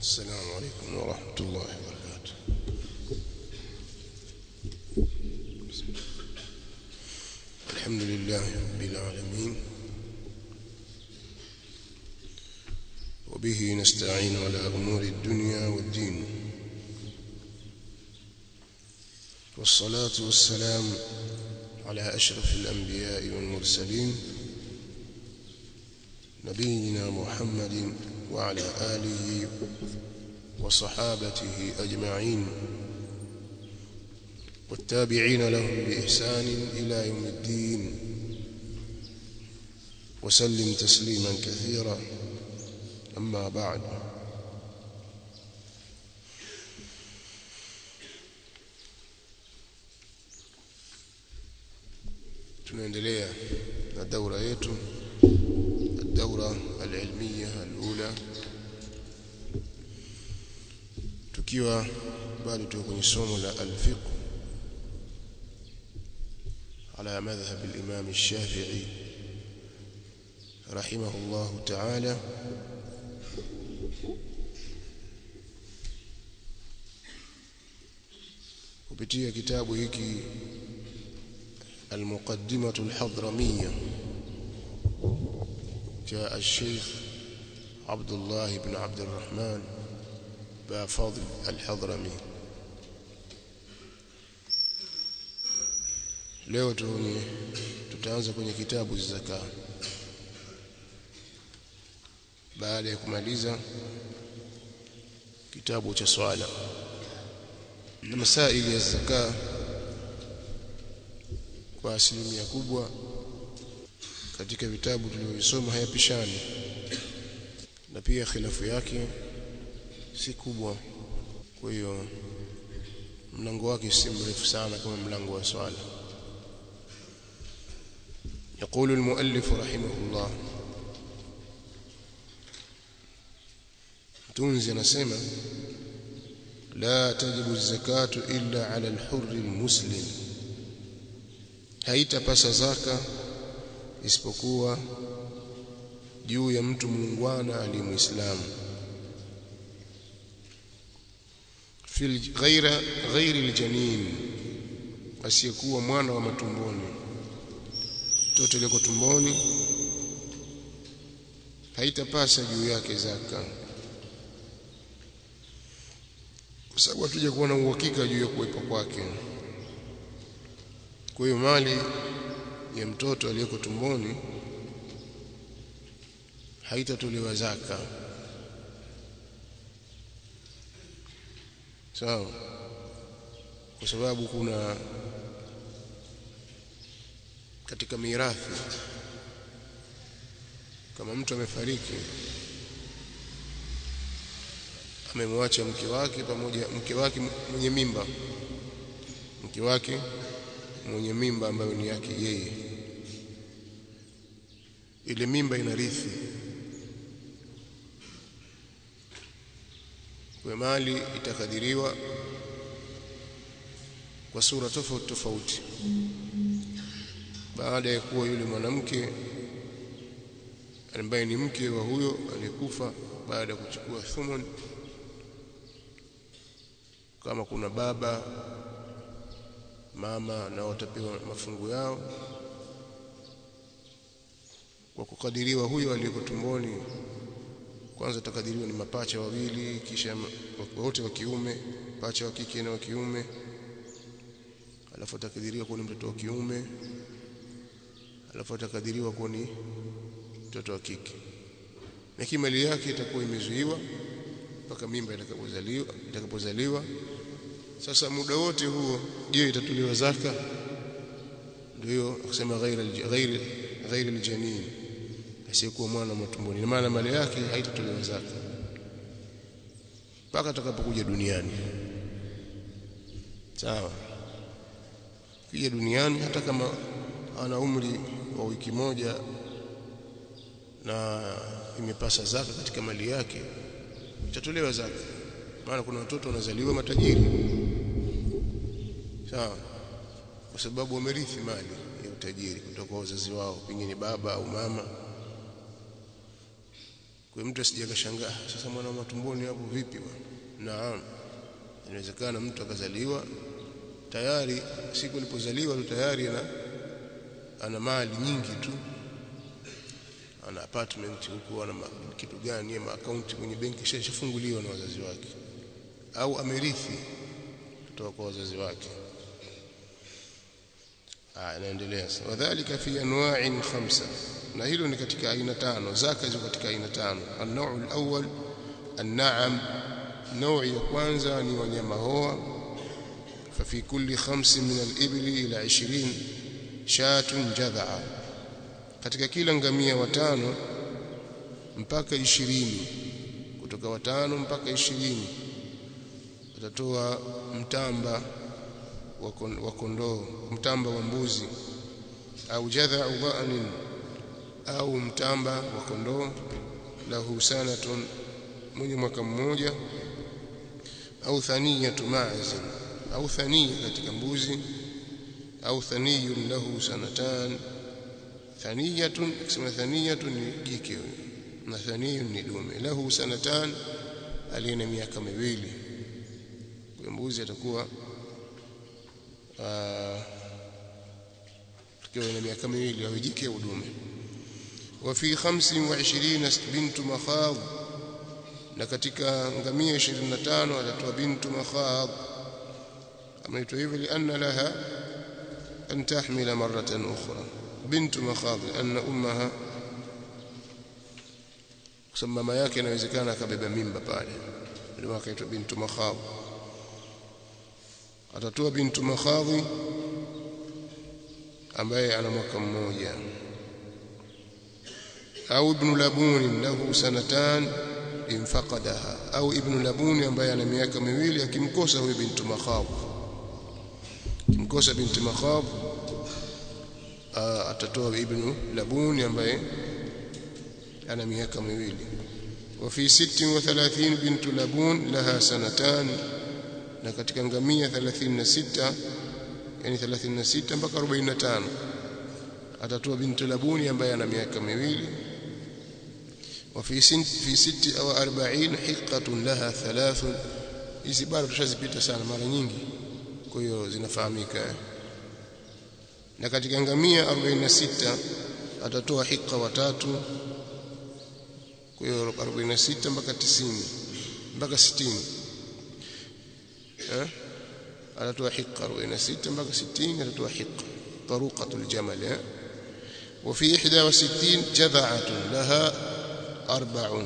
السلام عليكم ورحمة الله وبركاته الحمد لله رب العالمين وبه نستعين على أمور الدنيا والدين والصلاة والسلام على أشرف الأنبياء والمرسلين نبينا محمد وعلى آله وصحابته أجمعين والتابعين لهم بإحسان إلى يوم الدين وسلم تسليما كثيرا أما بعد tunaendelea na daura yetu الدورة العلمية الأولى tukiwa bado tuko kwenye somo la al-fiqh على مذهب الإمام الشافعي رحمه الله تعالى kupitia kitabu hiki المقدمة الحضرمية جاء الشيخ عبد الله بن عبد الرحمن بفضل الحضرمي leo tuni tutaanza kwenye kitabu zaka baada ya kumaliza kitabu cha swala na masaili ya zaka kwa asilimia kubwa katika vitabu tulivyovisoma hayapishani na pia khilafu yake si kubwa kwa hiyo mlango wake si mrefu sana kama mlango wa swala يقول المؤلف رحمه الله تنزي نسمع لا تجب الزكاة إلا على الحر المسلم haitapasa zaka isipokuwa juu ya mtu muungwana aliyemuislamu fil ghaira ghairi aljanin asiyekuwa mwana wa matumboni mtoto yuko tumboni haitapasa juu yake zaka kwa sababu hatuja kuwa na uhakika juu ya kuwepo kwake kwa hiyo mali ya mtoto aliyeko tumboni haitatolewa zaka sawa so, kwa sababu kuna katika mirathi kama mtu amefariki amemwacha mke wake pamoja mke wake mwenye mimba mke wake mwenye mimba ambayo ni yake yeye ile mimba inarithi kwa mali itakadiriwa kwa sura tofauti tofauti baada ya kuwa yule mwanamke ambaye ni mke wa huyo aliyekufa baada ya kuchukua thumun kama kuna baba mama na watapewa mafungu yao kwa kukadiriwa huyo aliyeko tumboni kwanza takadiriwa ni mapacha wawili kisha wote wa kiume pacha wa kike na wa kiume alafu takadiriwa kuwa ni mtoto wa kiume alafu atakadiriwa kuwa ni mtoto wa kike na kimali yake itakuwa imezuiwa mpaka mimba itakapozaliwa itakapozaliwa sasa muda wote huo je itatolewa zaka ndio akisema ghairi ghairi ghairi aljanin asiyekuwa mwana matumboni maana mali yake haitatolewa zaka mpaka atakapokuja duniani sawa kija duniani hata kama ana umri wa wiki moja na imepasa zaka katika mali yake itatolewa zaka maana kuna watoto wanazaliwa matajiri sawa kwa sababu wamerithi mali ya utajiri kutoka kwa wazazi wao pengine baba au mama kwa mtu asije akashangaa sasa mwana matumboni hapo vipi bwana naam inawezekana mtu akazaliwa tayari siku alipozaliwa tu tayari ana ana mali nyingi tu ana apartment huko ana kitu gani ama account kwenye benki shafunguliwa na wazazi wake au amerithi kutoka kwa wazazi wake ah inaendelea wadhālika fi anwa'in khamsa na hilo ni katika aina tano zaka ziko katika aina tano an-naw'u al-awwal an-na'am نوع ya kwanza ni wanyama hoa ففي كل خمس من الإبل إلى عشرين شاة جذعة katika kila ngamia watano mpaka ishirini kutoka watano mpaka ishirini watatoa mtamba wa kondoo mtamba wa mbuzi au jadha'u dha'nin au mtamba wa kondoo lahu sanatun mwenye mwaka mmoja au thaniyatu ma'zin au thaniya katika mbuzi au thaniyun lahu sanatan thaniyatun kusema thaniyatun ni jike na thaniyun ni dume lahu sanatan alina miaka miwili kwa mbuzi atakuwa tukiwa na miaka miwili au jike au dume wa fi 25 bintu makhadh na katika ngamia 25 atatoa bintu makhadh ameitwa hivyo lianna laha an tahmila maratan ukhra bintu makhadh anna ummaha kwa mama yake inawezekana akabeba mimba pale ndio akaitwa bintu makhadh atatoa bintu makhadhi ambaye ana mwaka mmoja au ibn labun lahu sanatan infaqadaha au ibn labuni ambaye ana miaka miwili akimkosa huyo bintu makhab akimkosa bintu makhab atatoa ibn labuni ambaye ana miaka miwili وفي 36 بنت لبون لها سنتان na katika ngamia 36 yani 36 mpaka 45 atatoa bintu labuni ambaye ana miaka miwili وفي سنت في ست أو أربعين حقة لها ثلاث hizi bado tushazipita sana mara nyingi kwa hiyo zinafahamika na katika ngamia 46 atatoa hika watatu kwa hiyo 46 mpaka 90 mpaka 60 eh atatoa hika 46 mpaka 60 atatoa hika taruqatul jamal eh وفي 61 جذعة لها arbaun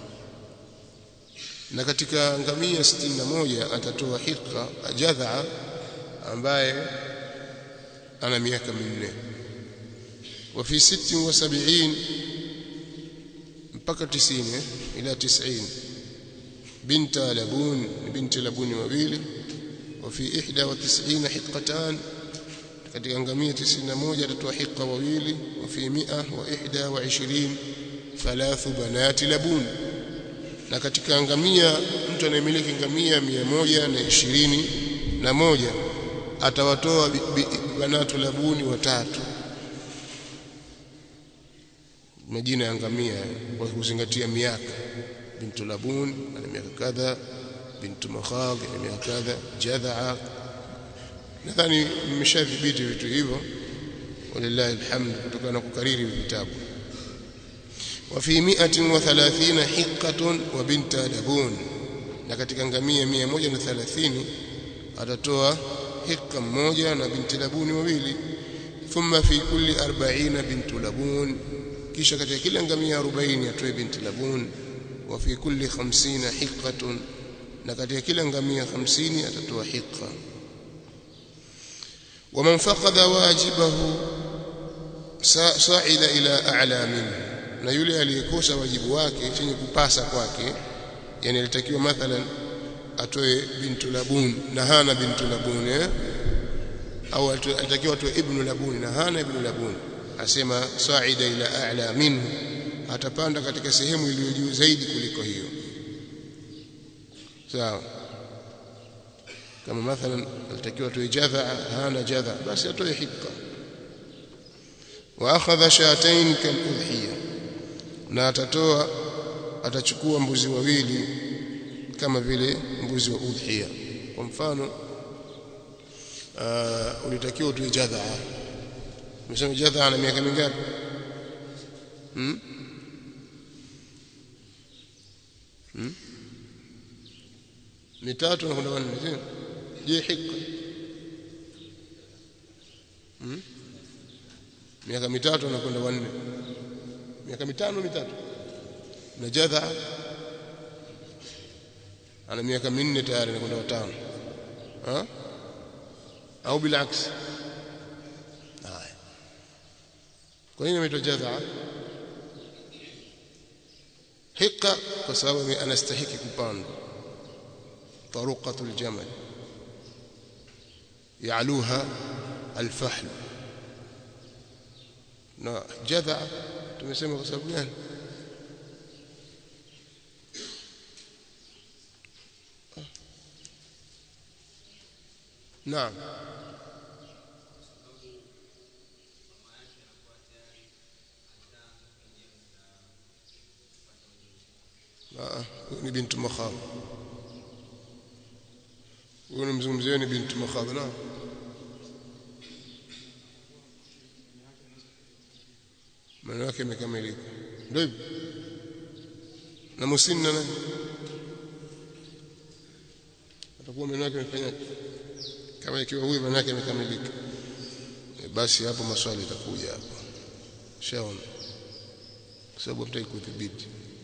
na katika ngamia 61 atatoa hika jadha ambaye ana miaka minne wa fi 76 mpaka 90 ila 90 binta labun binti labuni wawili wa fi 91 hiqatan katika ngamia 91 atatoa hika wawili wa fi 121 thalathu banati labun na katika ngamia mtu anayemiliki ngamia mia moja na ishirini na moja atawatoa banatu labuni watatu majina ya ngamia kwa kuzingatia miaka bintu labun ana miaka kadha bintu makhadh ana miaka kadha jadhaa nadhani mmeshadhibiti vitu hivyo walillahi alhamd kutokana na kukariri vitabu وفي 130 حقة وبنت لبون na katika ngamia 130 atatoa hika mmoja na binti labuni wawili thumma fi kulli 40 bintu labun kisha katika kila ngamia 40 atoe binti labun wa fi kulli 50 hiqatun na katika kila ngamia 50 atatoa hika ومن فقد واجبه صعد الى اعلى منه na yule aliyekosa wajibu wake chenye kupasa kwake yani alitakiwa mathalan atoe bintu labun na hana bintu labun eh? au alitakiwa atoe ibnu labun na hana ibnu labun asema sa'ida ila a'la minhu atapanda katika sehemu iliyo juu zaidi kuliko hiyo sawa kama mathalan alitakiwa atoe jadha hana jadha basi atoe hikka wa akhadha shatayn kal udhiyah na atatoa atachukua mbuzi wawili kama vile mbuzi wa udhiya kwa mfano uh, ulitakiwa utoe jadhaa umesema jadhaa na miaka mingapi hmm? hmm? mitatu na kwenda wanne sio je hikka hmm? miaka mitatu anakwenda wanne miaka mitano mitatu na jadha ana miaka minne tayari anakwenda watano ha au bilaks haya kwa nini ameitwa jadha hika kwa sababu anastahiki kupandwa طرقة الجمل يعلوها الفحل na jadha tumesema kwa sababu gani naam ni bintu makhadh huyo mzungumzio ni bintu makhadh naam maneno yake yamekamilika ndio hivyo na musinna nani atakuwa maneno yake yamefanya kama ikiwa huyu maneno yake yamekamilika e, basi hapo maswali yatakuja hapo shaona kwa sababu hataki kudhibiti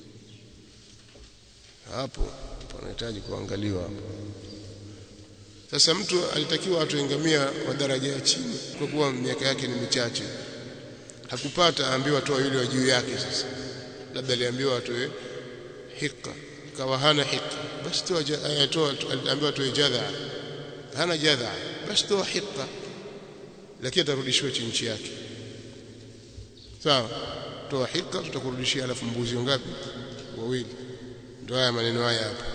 hapo panahitaji kuangaliwa hapo sasa mtu alitakiwa atuengamia wa daraja ya chini kwa kuwa miaka yake ni michache hakupata aambiwa toa yule wa juu yake sasa labda aliambiwa atoe hika kawa hana hika basi toa toa aliambiwa atoe jadha hana jadha basi toa hika lakini atarudishiwa chinchi yake sawa toa hika tutakurudishia alafu mbuzi ngapi wawili ndio haya maneno haya hapa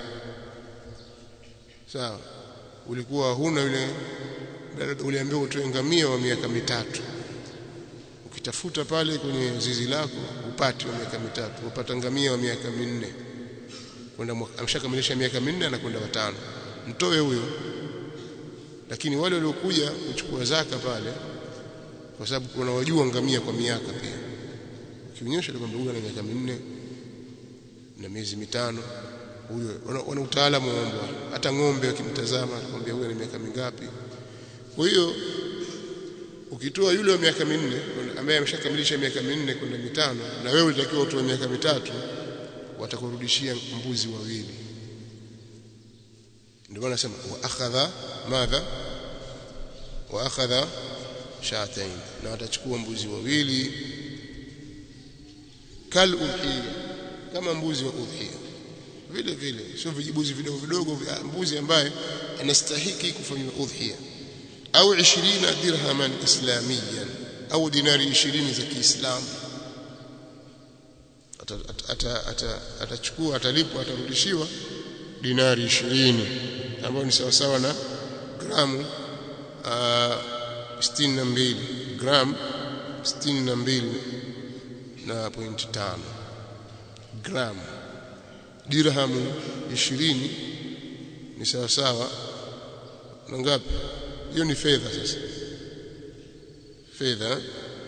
sawa ulikuwa huna yule uliambiwa utoe ngamia wa miaka mitatu ukitafuta pale kwenye zizi lako upate wa miaka mitatu upata ngamia wa miaka minne kwenda ameshakamilisha miaka minne anakwenda watano mtoe huyo lakini wale waliokuja kuchukua zaka pale kwa sababu kuna wajua ngamia kwa miaka pia ukionyesha kwamba huyu ana miaka minne na miezi mitano huyo wana utaalamu wa mambo hata ng'ombe wakimtazama atakwambia huyu ana miaka mingapi kwa hiyo ukitoa yule wa miaka minne ambaye ameshakamilisha miaka minne kwenda mitano na wewe ulitakiwa utoe miaka mitatu watakurudishia mbuzi wawili ndio maana nasema wa akhadha madha wa akhadha shatain na watachukua mbuzi wawili kal udhiya kama mbuzi wa udhiya vile vile sio vijibuzi vidogo vidogo mbuzi ambaye anastahiki kufanywa udhiya au 20 dirhaman islamiyan au dinari 20 za Kiislamu atachukua atalipwa atarudishiwa dinari 20 ambayo ni sawa sawa na gramu uh, 62 gram 62 na point tano gram dirhamu 20 ni sawa sawa na ngapi hiyo ni fedha sasa fedha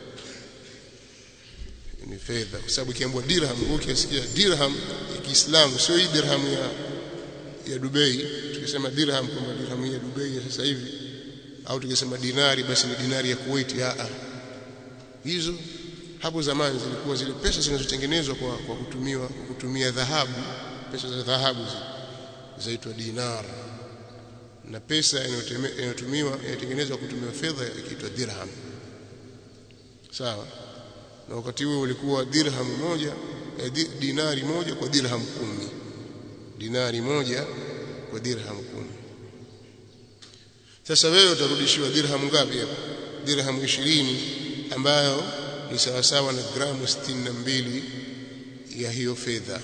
ni fedha kwa sababu ikiambiwa dirham ukisikia dirham ya Kiislamu sio hii dirham ya ya Dubai tukisema dirham kwamba dirham ya Dubai ya sasa hivi au tukisema dinari basi ni dinari ya Kuwait a hizo hapo zamani zilikuwa zile pesa zinazotengenezwa kwa, kwa kutumiwa kwa kutumia dhahabu pesa za dhahabu zaitwa dinar na pesa inayotumiwa inatengenezwa kutumia fedha ikiitwa dirham sawa na wakati huo ulikuwa dirham moja eh, dinari moja kwa dirham kumi dinari moja kwa dirham kumi sasa wewe utarudishiwa dirham ngapi hapo dirham 20 ambayo ni sawa sawa na gramu 62 ya hiyo fedha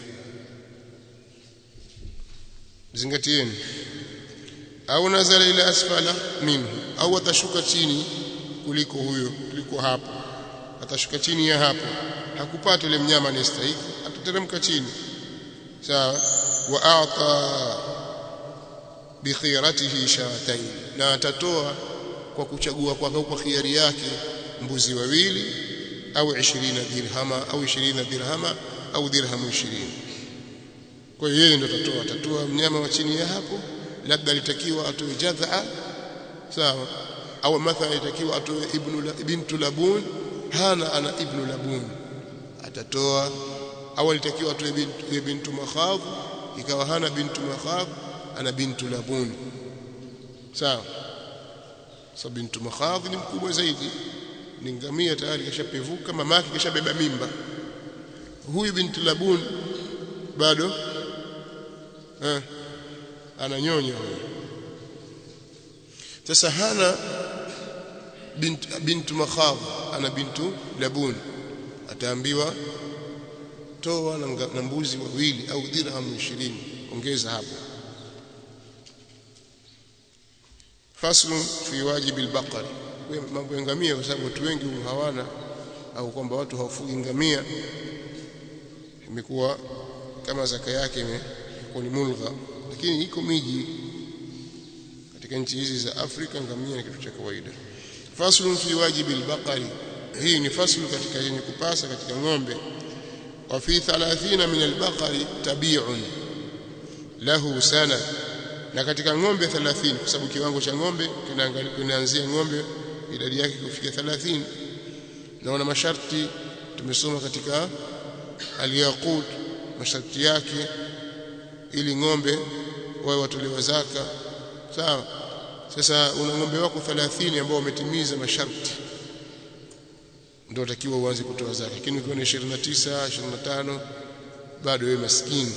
zingatieni au nazala ila asfala minhu au atashuka chini kuliko huyo kuliko hapo atashuka chini ya hapo hakupata yule mnyama anayestahili atateremka chini sawa wa a'ta bi khiyaratihi shatayn na atatoa kwa kuchagua kwake kwa khiari yake mbuzi wawili au 20 dirhama au 20 dirhama au dirhamu 20 kwa hiyo yeye ndo atatoa atatoa mnyama wa chini ya hapo labda alitakiwa atoe jadha sawa au mathalan alitakiwa atoe ibnu bintu labun hana ana ibnu labun atatoa au alitakiwa atoe bintu, bintu makhadh ikawa hana bintu makhadh ana bintu labun sawa sababu bintu makhadh ni mkubwa zaidi ni ngamia tayari kashapevuka mamake kashabeba mimba huyu bintu labun bado eh, ananyonya huyo sasa hana bintu, bintu makhadh ana bintu labun ataambiwa toa na mbuzi wawili au dirham 20 ongeza hapo faslu fi wajibi albaqari mambo ya ngamia kwa sababu watu wengi hawana au kwamba watu hawafugi ngamia imekuwa kama zaka yake imekuwa ni mulgha lakini iko miji katika nchi hizi za Afrika ngamia ni kitu cha kawaida faslu fi wajibi albaqari hii ni faslu katika yenye kupasa katika ng'ombe wa fi 30 min albaqari tabi'un lahu sana na katika ng'ombe 30 kwa sababu kiwango cha ng'ombe kinaanzia ng'ombe idadi yake kufikia 30 naona masharti tumesoma katika aliyaqut masharti yake ili ng'ombe wawe watolewa zaka sawa sasa una ng'ombe wako 30 ambao wametimiza masharti ndio utakiwa uanze kutoa zaka lakini ukiwa ni 29 25 bado wewe maskini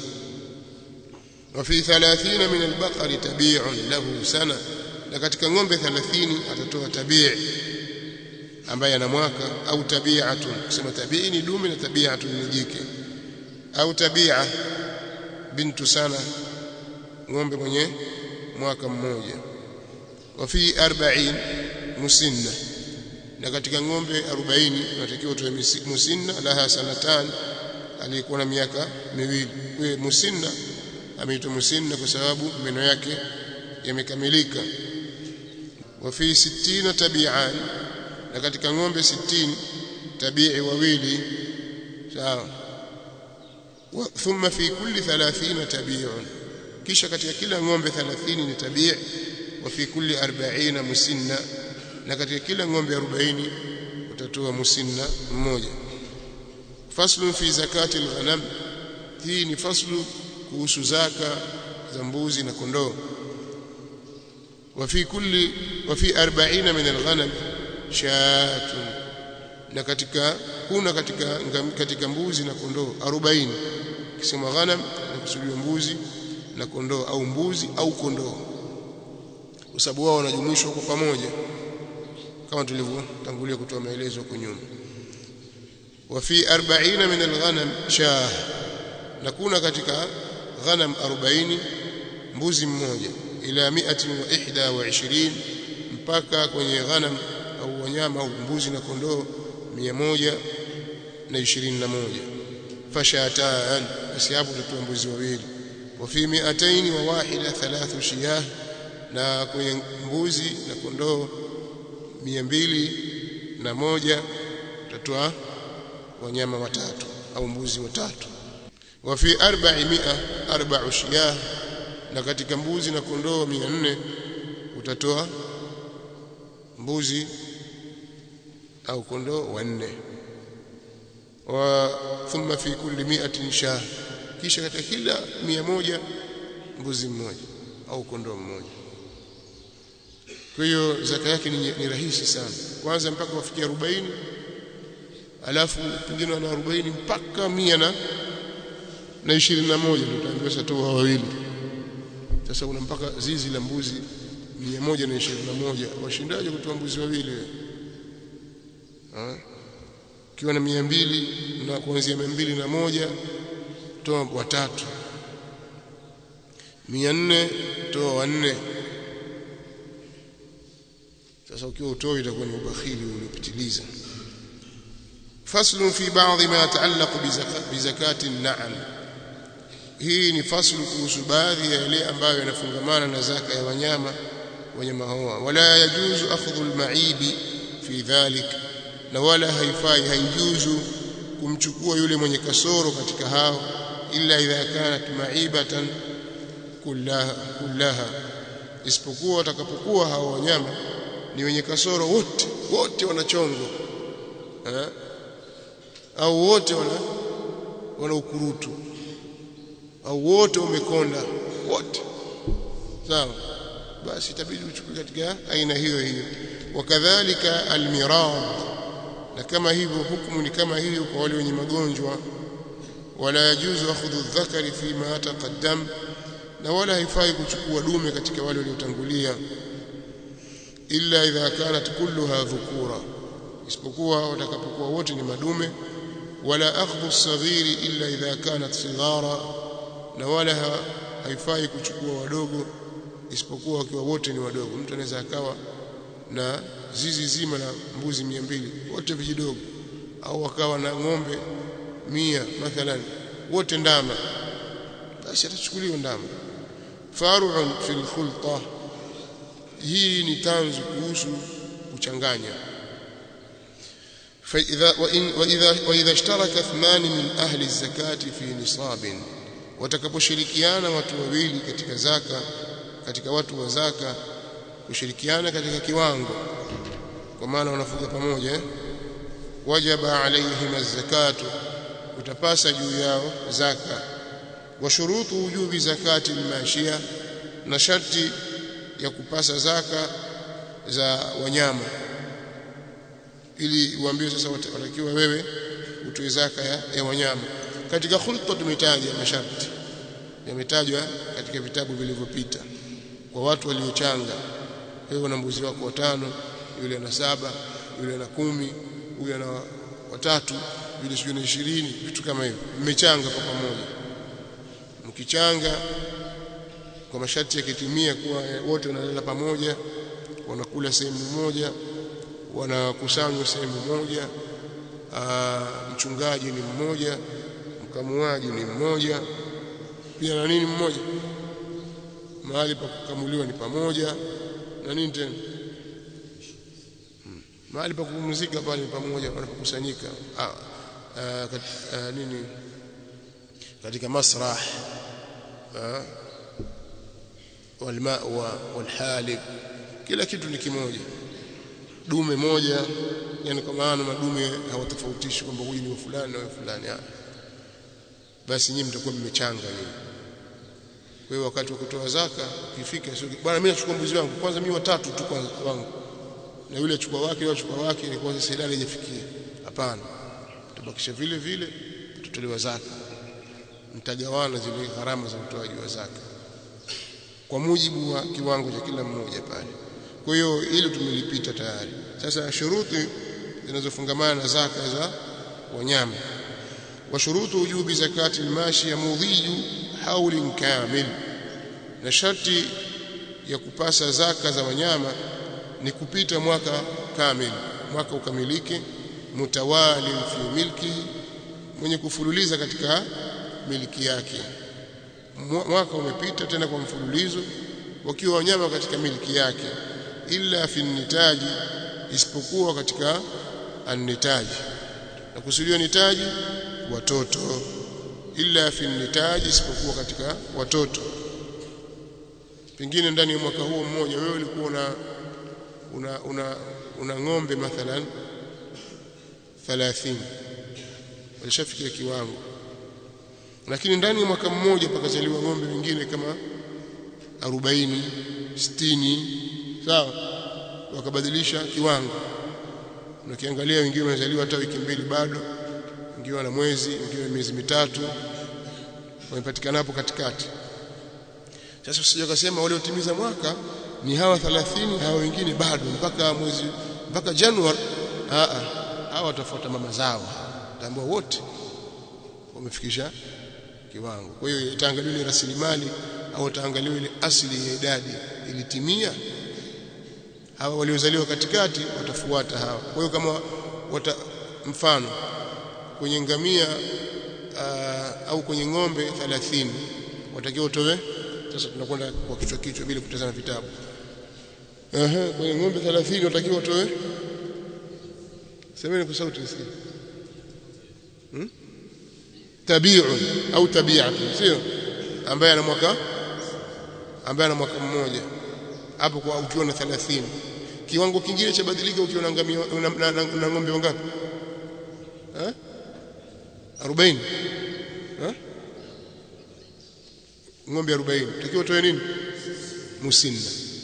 وفي 30 من البقر تبيع له سنه na katika ng'ombe 30 atatoa tabii ambaye ana mwaka au tabi'atun kusema tabii ni dume na tabi'atun ni jike au tabi'a bintu sana ng'ombe mwenye mwaka mmoja wa fi 40 musinna na katika ng'ombe 40 unatakiwa utoe musinna laha sanatan aliyekuwa na miaka miwili kwa musinna ameitwa musinna kwa sababu meno yake yamekamilika wa fi 60 tabi'an na katika ng'ombe 60 tabi'i wawili sawa thumma fi kulli 30 tabi'un kisha katika kila ng'ombe 30 ni tabi' wa fi kulli 40 musinna na katika kila ng'ombe 40 utatoa musinna mmoja faslu fi zakati al-ghanam hii ni faslu kuhusu zaka za mbuzi na kondoo wa fi kulli wa fi 40 min al-ghanam shatun na katika kuna katika katika mbuzi na kondoo 40 kisema ghanam na kusudiwa mbuzi na kondoo au mbuzi au kondoo kwa sababu wao wanajumuishwa kwa pamoja kama tulivyotangulia kutoa maelezo huko nyuma wa fi 40 min al-ghanam shah na kuna katika ghanam 40 mbuzi mmoja ila 121 mpaka kwenye ghanam au wanyama au mbuzi na kondoo 121 fashatan basi hapo tutatoa mbuzi wawili wa fi 200 wa wahida thalathu shiyah na kwenye mbuzi na kondoo 200 na moja tutatoa wanyama watatu au mbuzi watatu wa fi 400 arba'u shiyah na katika mbuzi na kondoo 400 utatoa mbuzi au kondoo wanne wa thumma fi kulli mi'atin shah kisha katika kila mia moja mbuzi mmoja au kondoo mmoja kwa hiyo zaka yake ni, ni rahisi sana kwanza mpaka wafikia 40 alafu pengine wana 40 mpaka mia na na 21 ndio utaambiwa sasa toa wawili sasa una mpaka zizi la mbuzi 121 washindaje kutoa mbuzi wawili ukiwa na 200 na kuanzia 200 na moja toa watatu 400 toa wanne sasa ukiwa utoi itakuwa ni ubakhili uliopitiliza faslu fi ba'dhi ma yata'allaqu bi zakati an-na'am hii ni faslu kuhusu baadhi ya yale ambayo yanafungamana na zaka ya wanyama wanyama hawa wala yajuzu akhdhu al-ma'ibi fi dhalik na wala haifai haijuzu kumchukua yule mwenye kasoro katika hao illa idha kanat ma'ibatan kullaha kullaha isipokuwa watakapokuwa hao wanyama ni wenye kasoro wote wote wanachongo eh? au wote wana wana ukurutu au wote wamekonda wote sawa basi itabidi uchukue katika aina hiyo hiyo wakadhalika almirad na kama hivyo hukumu ni kama hiyo kwa wale wenye magonjwa wala yajuzu akhudhu adh-dhakari fima taqaddam na wala haifai kuchukua dume katika wale waliotangulia illa idha kanat kulluha dhukura isipokuwa watakapokuwa wote ni madume wala akhdhu as-saghiri illa idha kanat sighara na wala haifai kuchukua wadogo isipokuwa wakiwa wote ni wadogo mtu anaweza akawa na zizi zima la mbuzi mia mbili wote vijidogo au akawa na ng'ombe mia mathalan wote ndama basi atachukuliwa ndama faru'un fil khulta hii ni tanzu kuhusu kuchanganya فإذا وإن وإذا وإذا اشترك اثنان من أهل الزكاة في نصاب watakaposhirikiana watu wawili katika zaka katika watu wa zaka kushirikiana katika kiwango kwa maana wanafuga pamoja wajaba alaihim az-zakatu utapasa juu yao zaka wa shurutu wujubi zakati al-mashia na sharti ya kupasa zaka za wanyama ili uambiwe sasa watakiwa wewe utoe zaka ya, ya wanyama katika khulta tumetaja masharti yametajwa katika vitabu vilivyopita kwa watu waliochanga wewe una mbuzi wako watano yule ana saba yule ana kumi yule ana watatu yule sijui na ishirini vitu kama hivyo mmechanga kwa pamoja mkichanga kwa masharti yakitimia kuwa wote wanalala pamoja wanakula sehemu moja wanakusanywa sehemu moja aa, mchungaji ni mmoja mkamuaji ni mmoja pia na nini mmoja mahali pa kukamuliwa ni pamoja na nini tena hmm. mahali pa kupumzika pale ni pamoja wanapokusanyika ah, ah, kat, ah, nini katika masrah ah, walmawa walhalib kila kitu ni kimoja dume moja yani kwa maana madume hawatofautishi kwamba huyu ni wa fulani na wa fulani ah basi nyinyi mtakuwa mmechanga nyinyi kwa hiyo wakati wa kutoa zaka ukifika sio bwana mimi nachukua mbuzi wangu kwanza mimi watatu tu kwanza wangu na yule achukua wake yule achukua wake ni kwanza silale haijafikia hapana tubakisha vile vile tutolewa zaka mtagawana zile gharama za utoaji wa zaka kwa mujibu wa kiwango cha kila mmoja pale kwa hiyo hilo tumelipita tayari sasa shuruti zinazofungamana na zaka za wanyama وشروط وجوب زكاة الماشية مضي حول كامل na sharti ya kupasa zaka za wanyama ni kupita mwaka kamili mwaka ukamilike mutawali fi milki mwenye kufululiza katika miliki yake mwaka umepita tena kwa mfululizo wakiwa wanyama katika miliki yake illa fi nitaji isipokuwa katika annitaji na kusudiwa nitaji watoto illa fi nitaji isipokuwa katika watoto pengine ndani ya mwaka huo mmoja wewe ulikuwa una una una, una ng'ombe mathalan 30 walishafikia kiwango lakini ndani ya mwaka mmoja pakazaliwa ng'ombe wengine kama 40 60 sawa wakabadilisha kiwango na kiangalia wengine wamezaliwa hata wiki mbili bado wengine wana mwezi wengine miezi mitatu wamepatikana hapo katikati sasa usije ukasema wale utimiza mwaka ni hawa 30 hawa wengine bado mpaka mwezi mpaka Januari a a hawa watafuata mama zao tambua wote wamefikisha kiwango kwa hiyo itaangaliwa ile rasilimali au itaangaliwa ile asili ya idadi ilitimia hawa waliozaliwa katikati watafuata hawa kwa hiyo kama wata, mfano kwenye ngamia uh, au kwenye ng'ombe 30 watakiwa utoe sasa tunakwenda kwa kichwa kichwa bila kutazama vitabu ehe kwenye ng'ombe 30 watakiwa utoe semeni kwa sauti nisikie hmm? tabi'un au tabi'atun sio ambaye ana mwaka ambaye ana mwaka mmoja hapo kwa ukiwa na 30 kiwango kingine cha badilika ukiwa na ngamia na, na, na, na ng'ombe wangapi eh 40 eh ng'ombe 40 takiwa utoe nini musinna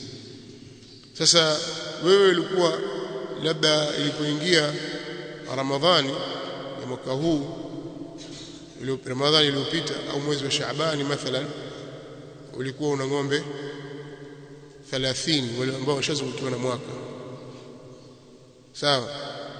sasa wewe ulikuwa labda ilipoingia Ramadhani ya mwaka huu Ramadhani iliyopita au mwezi wa Shaabani mathalan ulikuwa una ng'ombe 30 wale ambao washazungukiwa na mwaka sawa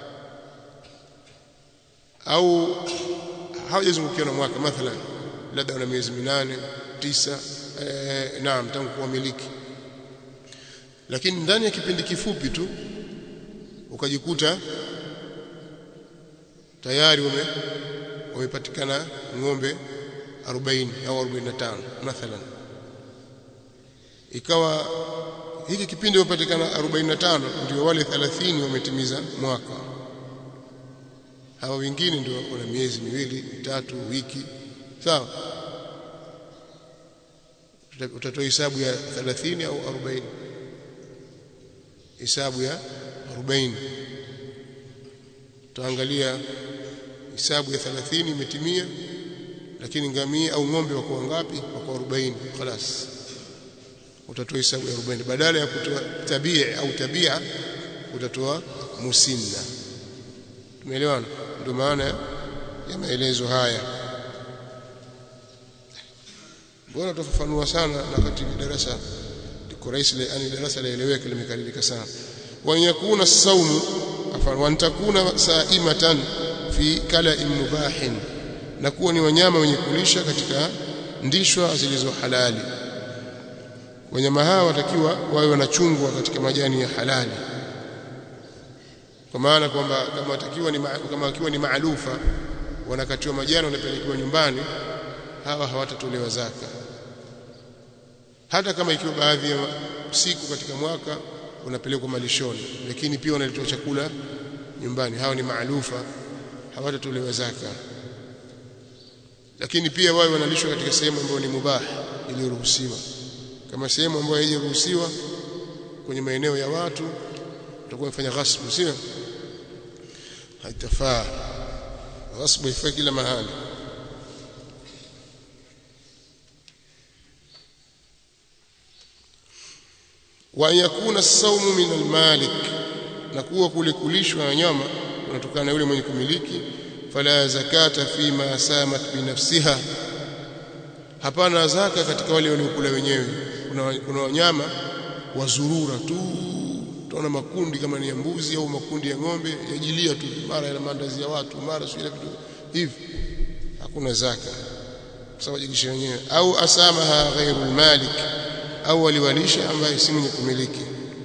au hawajazungukiwa na mwaka mathalan labda una miezi minane tisa eh, naam tangu kuwamiliki lakini ndani ya kipindi kifupi tu ukajikuta tayari wame wamepatikana ng'ombe 40 au 45 mathalan ikawa hiki kipindi wamepatikana 45 ndio wale 30 wametimiza mwaka hawa wengine ndio wana miezi miwili mitatu wiki sawa utatoa hesabu ya 30 au 40 hesabu ya 40 tutaangalia hesabu ya 30 imetimia lakini ngamia au ng'ombe wako wangapi wako 40 خلاص utatoa hesabu ya 40 badala ya kutoa tabia au tabia utatoa musinna tumeelewana ndio maana ya maelezo haya bora tufafanua sana na katika darasa liko rahisi yani darasa laeleweka limekalilika sana wa yakuna saumu afan wa takuna saimatan fi kala mubahin na kuwa ni wanyama wenye kulisha katika ndishwa zilizo halali wanyama hawa watakiwa wawe wanachungwa katika majani ya halali kwa maana kwamba kama watakiwa ni kama wakiwa ni maalufa wanakatiwa majani wanapelekewa nyumbani hawa hawatatolewa zaka hata kama ikiwa baadhi ya siku katika mwaka unapelekwa malishoni lakini pia wanaletewa chakula nyumbani hawa ni maalufa hawatatolewa zaka lakini pia wao wanalishwa katika sehemu ambayo ni mubah iliyoruhusiwa kama sehemu ambayo haijaruhusiwa kwenye maeneo ya watu utakuwa mfanya ghasbu sio haitafaa ghasbu ifai kila mahali wa yakuna saumu min almalik na kuwa kule kulishwa wanyama unatokana na yule mwenye kumiliki fala zakata fima samat binafsiha hapana zaka katika wale waliokula wenyewe kuna, kuna wanyama wazurura tu tunaona makundi kama ni ya mbuzi au makundi ya ng'ombe yajilia tu mara yana maandazi ya watu mara sio ile vitu hivi hakuna zaka sawa jikisha wenyewe au asamaha ghairu malik au waliwalisha ambaye si mwenye kumiliki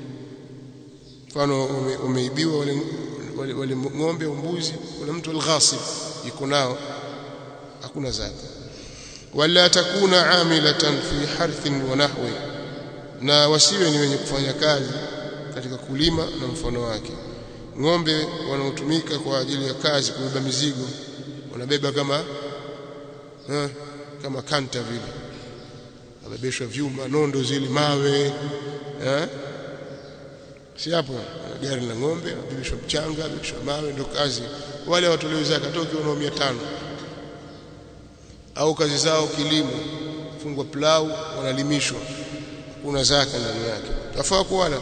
mfano ume, umeibiwa wale, wale, wale ng'ombe au mbuzi kuna mtu alghasib yuko nao hakuna zaka wala takuna amilatan fi harthin wa nahwi na wasiwe ni wenye kufanya kazi katika kulima na mfano wake ng'ombe wanaotumika kwa ajili ya kazi kubeba mizigo wanabeba kama eh, kama kanta vile wabebeshwa vyuma nondo zile mawe eh si hapo gari la ng'ombe wabebeshwa mchanga wabebeshwa mawe ndio kazi wale watolewe zaka toki wanao 500 au kazi zao kilimo fungwa plau wanalimishwa kuna zaka ndani yake tafaa kuwala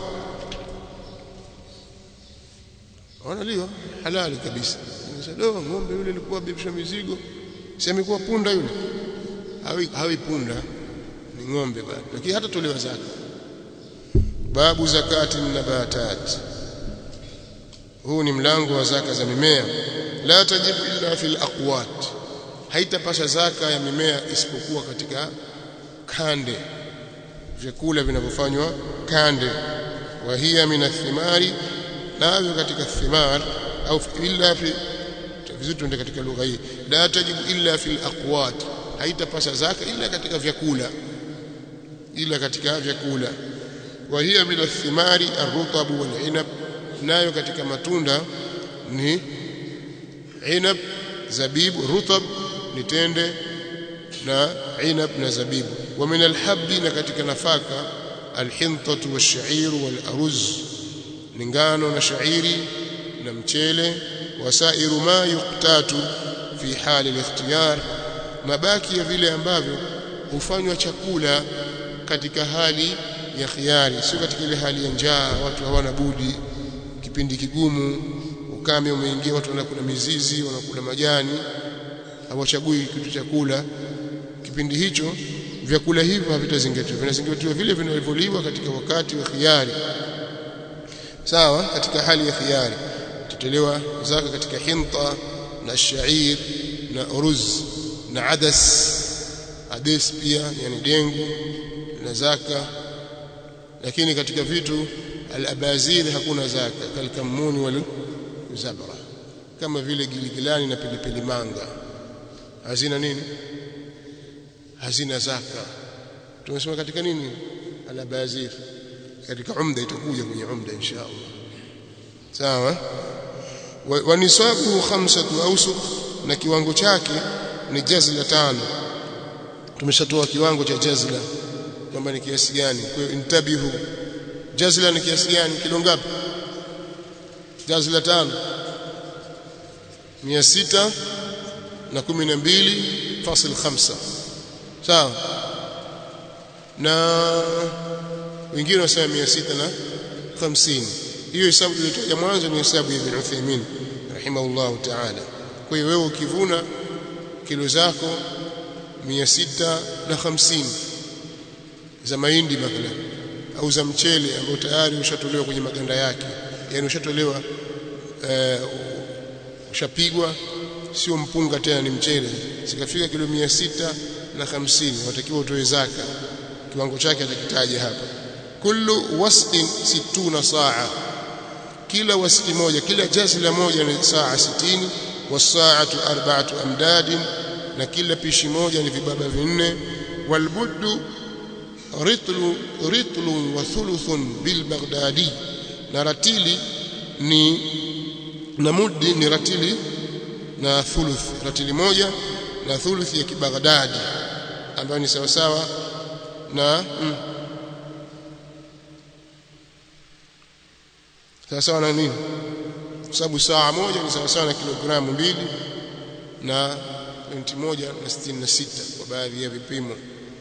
wanaliwa halali kabisa do ng'ombe yule alikuwa bebisha mizigo si amekuwa punda yule hawi, hawi punda ni ng'ombe bado lakini hata tolewa zaka babu zakati nabatat huu ni mlango wa zaka za mimea la tajibu illa fil aqwat haitapasha zaka ya mimea isipokuwa katika kande vyakula vinavyofanywa kande wa hiya min athimari navyo katika thimar au illa fi vizuri tuende katika lugha hii la tajibu illa fil aqwat haitapasa zaka ila katika vyakula ila katika vyakula wa hiya min athimari arrutab wal inab nayo katika matunda ni inab zabibu rutab ni tende na inab na zabibu wa min alhabbi na katika nafaka alhintatu wash-sha'iru wal-aruz ni ngano na shairi na mchele wasairu ma yuqtatu fi hali al-ikhtiyar mabaki ya vile ambavyo hufanywa chakula katika hali ya khiari sio katika ile hali ya njaa watu hawana budi kipindi kigumu ukame umeingia watu wanakula mizizi wanakula majani hawachagui kitu cha kula kipindi hicho vyakula hivyo havitazingatiwa vinazingatiwa vile vinavyoliwa katika wakati wa khiari sawa katika hali ya khiari tutelewa zaka katika hinta na shair na uruz na adas ades pia yani dengu na zaka lakini katika vitu al-abazir hakuna zaka kalkamuni wal zabra kama vile giligilani na pilipili manga hazina nini hazina zaka tumesema katika nini al-abazir katika umda itakuja kwenye umda insha Allah sawa wa nisabuhu khamsatu awsuq na kiwango chake ni jazla tano tumeshatoa kiwango cha jazla kwamba ni kiasi gani kwa hiyo intabihu jazla ni kiasi gani kilo ngapi jazla tano mia sita na kumi na mbili fasil khamsa sawa na wengine wanasema mia sita na hamsini hiyo hesabu tuliyotaja mwanzo ni hesabu ya Ibn Uthaymeen rahimahullahu ta'ala kwa hiyo wewe ukivuna kilo zako mia sita na hamsini za mahindi mathalan au za mchele ambao tayari ushatolewa kwenye maganda yake yani ushatolewa uh, ushapigwa sio mpunga tena ni mchele sikafika kilo mia sita na hamsini watakiwa utoe zaka kiwango chake atakitaja hapa kullu wasqin situna saa kila wasqi moja kila jazla moja ni saa 60 wasaatu arba'atu amdadin na kila pishi moja ni vibaba vinne walbuddu ritlu ritlu wa thuluthun bil baghdadi na ratili ni na muddi ni ratili na thuluth ratili moja na thuluth ya kibaghdadi ambayo ni sawa sawa na mm, sawa sawa na nini kwa sababu saa moja ni sawa sawa na kilogramu mbili na pointi moja na sitini na sita kwa baadhi ya vipimo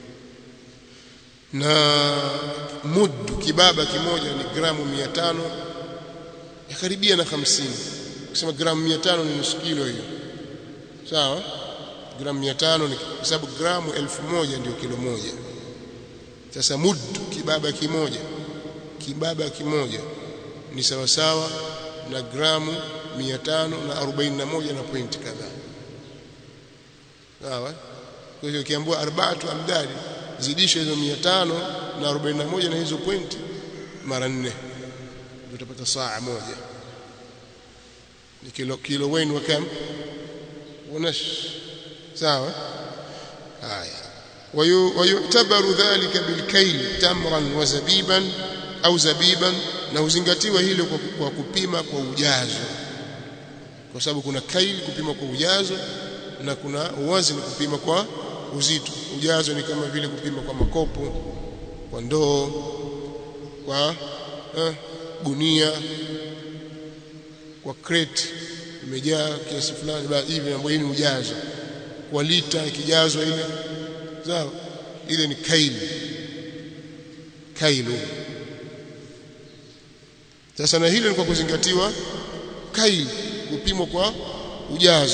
na mudu kibaba kimoja ni gramu mia tano yakaribia na hamsini kusema gramu mia tano ni nusu kilo hiyo sawa gramu mia tano ni kwa sababu gramu elfu moja ndio kilo moja sasa mudu kibaba kimoja kibaba kimoja ni sawa sawa na gramu 541 na pointi kadhaa sawa kwa hiyo ukiambiwa arba'atu amdadi zidisha hizo 541 na hizo pointi mara nne utapata saa moja ni kilo kilo wenu wa kam wanash sawa haya ويعتبر ذلك بالكيل تمرا وزبيبا au zabiban na huzingatiwa hilo kwa kupima kwa ujazo kwa sababu kuna kail kupima kwa ujazo na kuna wazi ni kupima kwa uzito ujazo ni kama vile kupima kwa makopo kwa ndoo kwa eh, gunia kwa crate imejaa kiasi fulani hivi ambayo ni ujazo kwa lita ikijazwa ile sawa ile ni kail kailu sasa na hilo ni kwa kuzingatiwa kail kupimwa kwa ujazo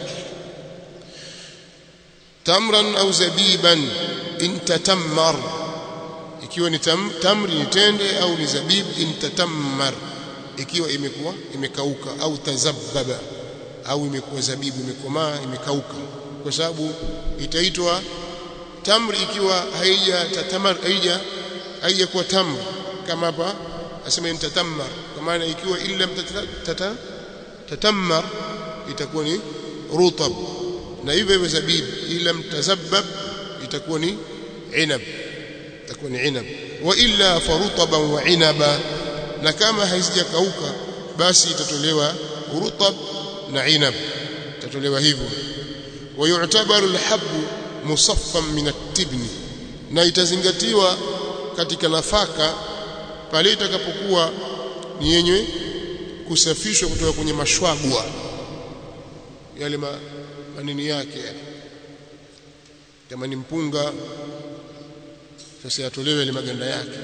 tamran au zabiban intatammar ikiwa ni tam, tamri ni tende au ni zabib intatammar ikiwa imekuwa imekauka au tazabbaba au imekuwa zabibu imekomaa imekauka kwa sababu itaitwa tamri ikiwa haija tatamar haija haija kuwa tamr kama hapa asema intatammar kwa maana ikiwa illa tata tatammar itakuwa ni rutab na hivyo hivyo zabib ila mtazabbab itakuwa ni inab itakuwa ni inab wa illa farutaban wa inaba na kama haizijakauka basi itatolewa rutab na inab itatolewa hivyo wa yu'tabaru alhabbu musaffan min at-tibni na itazingatiwa katika nafaka pale itakapokuwa ni yenye kusafishwa kutoka kwenye mashwagwa yale ma, manini yake kama ni mpunga sasa yatolewe yale maganda yake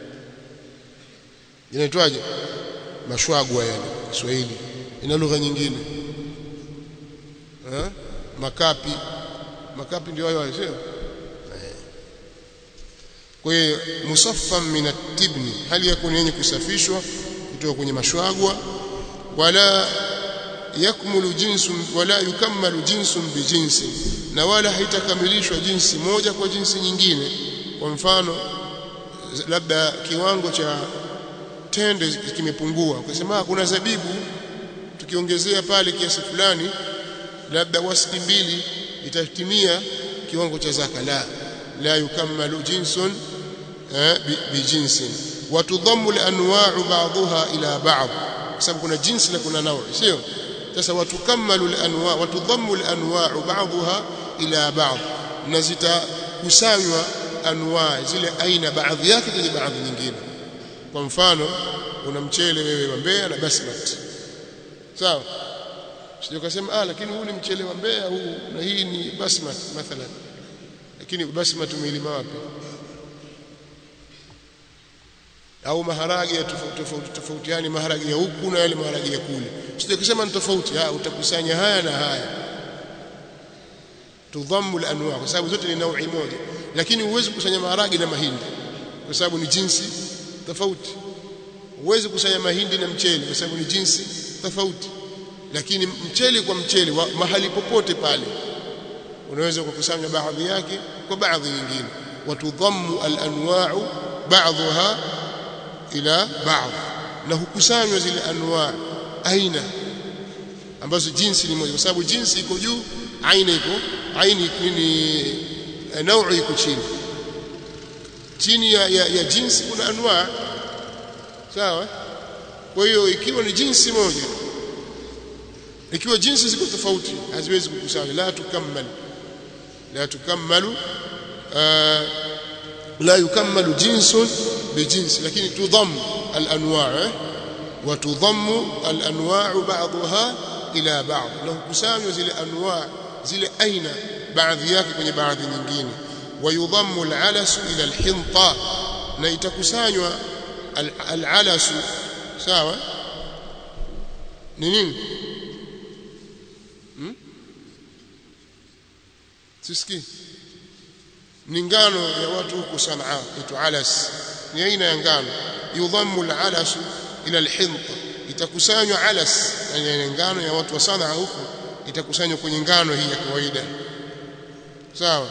inaitwaje mashwagwa yale Kiswahili ina lugha nyingine ha? makapi makapi ndio hayo hayo sio kwa hiyo musaffan min at-tibni hali yakuni yenye kusafishwa kutoka kwenye mashwagwa wala yakmulu jinsun wala yukammalu jinsun bijinsi na wala haitakamilishwa jinsi moja kwa jinsi nyingine kwa mfano labda kiwango cha tende kimepungua ukasema kuna zabibu tukiongezea pale kiasi fulani labda wasiki mbili itatimia kiwango cha zaka la la yukammalu jinsun bijinsin watudhammu al-anwa'u ba'daha ila ba'd sababu kuna jinsi na kuna nawi sio sasa watukammalu al-anwa' watudhammu al-anwa'u ba'daha ila ba'd na zitakusanywa anwa zile aina baadhi yake kwenye baadhi nyingine kwa mfano una mchele wewe wa Mbeya na basmati sawa sio kusema ah lakini huu ni mchele wa Mbeya huu na hii ni basmati mathalan lakini basmati umeilima wapi au maharage ya tofauti tofauti tofauti yani maharage ya huku na yale maharage ya kule sio kusema ni tofauti ah utakusanya haya na haya tudhammu al-anwa kwa sababu zote ni naui moja lakini huwezi kukusanya maharage na mahindi kwa sababu ni jinsi tofauti huwezi kukusanya mahindi na mchele kwa sababu ni jinsi tofauti lakini mchele kwa mchele wa, mahali popote pale unaweza kukusanya baadhi yake kwa baadhi nyingine watudhammu al-anwa'u ba'dha ila ba'd na hukusanywa zile anwa aina ambazo jinsi ni moja kwa sababu jinsi iko juu aina iko aini ni naui iko chini chini ya, ya, ya jinsi kuna anwa sawa kwa hiyo ikiwa ni jinsi moja ikiwa jinsi ziko tofauti haziwezi kukusanya la tukammal la tukammalu la yukammalu jinsun bijinsi lakini tudhamm al-anwa' wa tudhammu al-anwa' ba'daha ila ba'd na hukusanywa zile anwa' zile aina baadhi yake kwenye baadhi nyingine wayudhammu al-alasu ila al-hinta na itakusanywa al-alasu sawa ni nini hmm? sisikii ni ngano ya watu huko Sanaa itu alas ni aina ya ngano yudhammu al-alasu ila al-hinta itakusanywa alas yani ngano ya watu wa Sanaa huko itakusanywa kwenye ngano hii ya kawaida sawa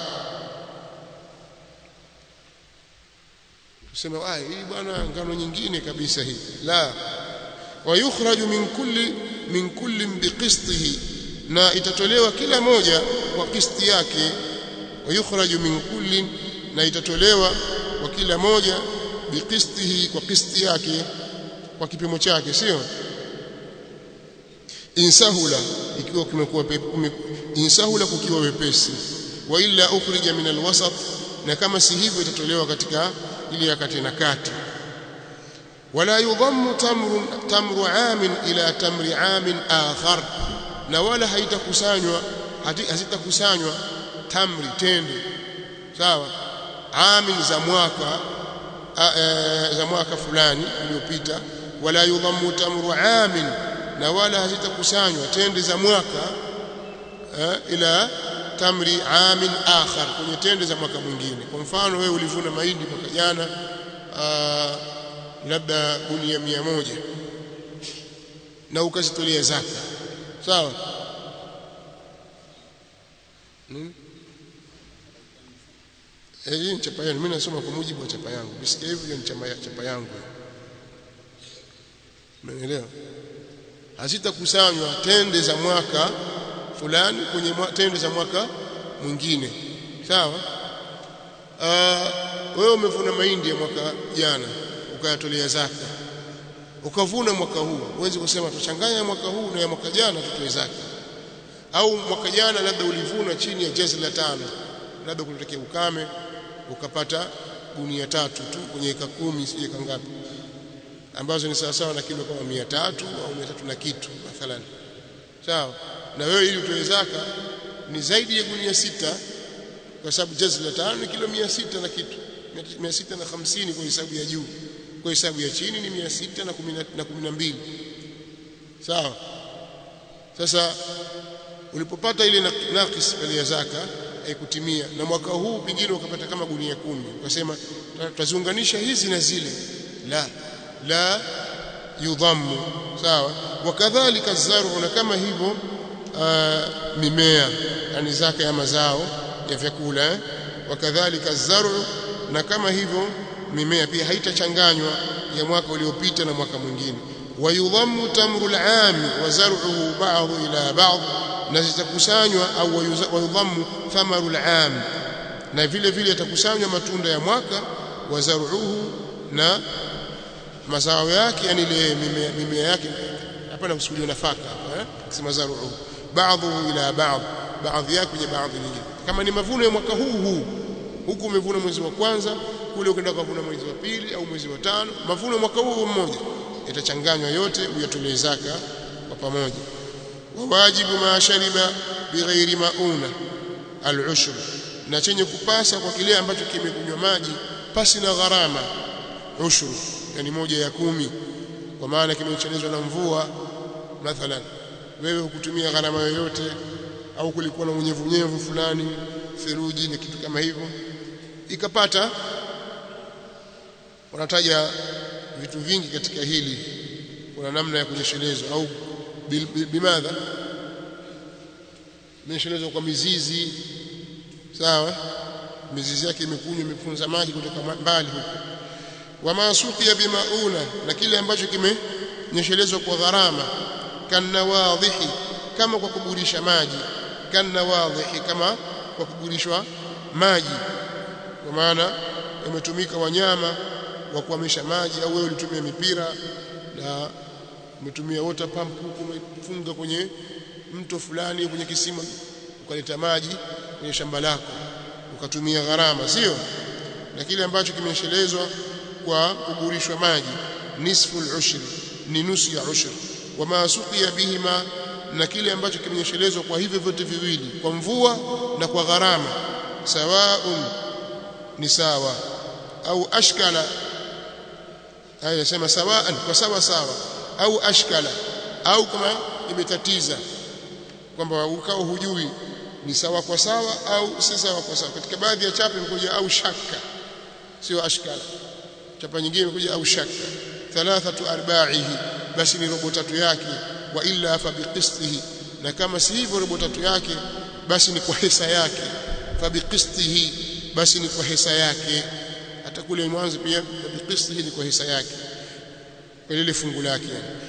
tuseme ah hii bwana ngano nyingine kabisa hii la wa yukhraju min kulli min kulli biqistihi na itatolewa kila moja kwa kisti yake wa yukhraju min kulli na itatolewa kwa kila moja biqistihi kwa kisti yake kwa kipimo chake sio insahula ikiwa kimekuwa insahula kukiwa wepesi wa illa ukhrija min alwasat na kama si hivyo itatolewa katika ile ya kati na kati wala yudhammu tamru tamru amin ila tamri amin akhar na wala haitakusanywa hazitakusanywa tamri tende sawa amin za mwaka a, e, za mwaka fulani uliopita wala yudhammu tamru amin na wala hazitakusanywa tende za mwaka e, ila tamri amin akhar kwenye tende za mwaka mwingine kwa mfano wewe ulivuna mahindi mwaka jana labda gunia mia moja na ukazitolea zaka sawa hmm? Eh, hii ni chapa yangu. Mimi nasoma kwa mujibu wa chapa yangu. Bisikia hivyo ni chapa chapa yangu. Umeelewa? hazitakusanywa tende za mwaka fulani kwenye mwa, tende za mwaka mwingine sawa wewe umevuna mahindi ya mwaka jana ukayatolea zaka ukavuna mwaka huu huwezi kusema tuchanganya mwaka huu na ya mwaka jana tutoe zaka au mwaka jana labda ulivuna chini ya jezi la tano labda kulitokea ukame ukapata gunia tatu tu kwenye eka kumi sije kangapi ambazo ni sawa sawa na kilo kama mia tatu au mia tatu na kitu mathalan sawa na wewe ili utoe zaka ni zaidi ya gunia sita kwa sababu jazi la tano ni kilo mia sita na kitu mia sita na hamsini kwa hesabu ya juu kwa hesabu ya chini ni mia sita na kumi na mbili sawa sasa ulipopata ile nakis pale ya zaka haikutimia na mwaka huu pengine ukapata kama gunia kumi ukasema tutaziunganisha hizi na zile la la yudhammu sawa wakadhalika zaru na kama hivyo mimea yani zaka ya mazao ya vyakula wakadhalika zaru na kama hivyo mimea pia haitachanganywa ya mwaka uliopita na mwaka mwingine wayudhammu tamru al-aam wa zar'uhu ba'dhu ila ba'd na zitakusanywa au wayudhammu thamaru al-aam na vile vile yatakusanywa matunda ya mwaka wa zar'uhu na mazao yake yani ile mimea, mimea yake hapana kusudiwa nafaka eh kusema zar'uhu ba'dhu ila ba'd baadhi yake kwenye baadhi nyingine kama ni mavuno ya mwaka huu huu huku umevuna mwezi wa kwanza kule ukaenda kuvuna mwezi wa pili au mwezi wa tano mavuno mwaka huu mmoja yatachanganywa yote uyatolee zaka kwa pamoja wawajibu ma shariba bighairi mauna al-ushr na chenye kupasa kwa kile ambacho kimekunywa maji pasi na gharama ushuru yani moja ya kumi kwa maana kimechelezwa na mvua mathalan wewe hukutumia gharama yoyote au kulikuwa na unyevunyevu fulani theruji na kitu kama hivyo ikapata wanataja vitu vingi katika hili kuna namna ya kunyeshelezwa au bimadha kunyeshelezwa kwa mizizi sawa mizizi yake imekunywa imefunza maji kutoka mbali huko wama suqiya bimauna na kile ambacho kimenyeshelezwa kwa gharama kanawadhihi kama kwa kuburisha maji kanawadhihi kama kwa kuburishwa maji kwa maana yametumika wanyama wa kuhamisha maji au wewe ulitumia mipira na umetumia water pump huko umefunga kwenye mto fulani kwenye kisima ukaleta maji kwenye shamba lako ukatumia gharama sio na kile ambacho kimeshelezwa kwa kuburishwa maji nisfu al-ushri ni nusu ya ushri wama suqiya bihima na kile ambacho kimenyeshelezwa kwa hivyo vyote viwili kwa mvua na kwa gharama sawaun ni sawa au ashkala haya yasema sawaan kwa sawa sawa au ashkala au kama imetatiza kwamba ukao hujui ni sawa kwa sawa au si sawa kwa sawa katika baadhi ya chapa imekuja au shakka sio ashkala chapa nyingine imekuja au shakka thalathatu arba'ihi basi ni robo tatu yake wa illa fa biqistihi na kama si hivyo robo tatu yake basi ni kwa hisa yake fa biqistihi basi ni kwa hisa yake hata kule mwanzo pia biqistihi ni kwa hisa yake kwa lile fungu lake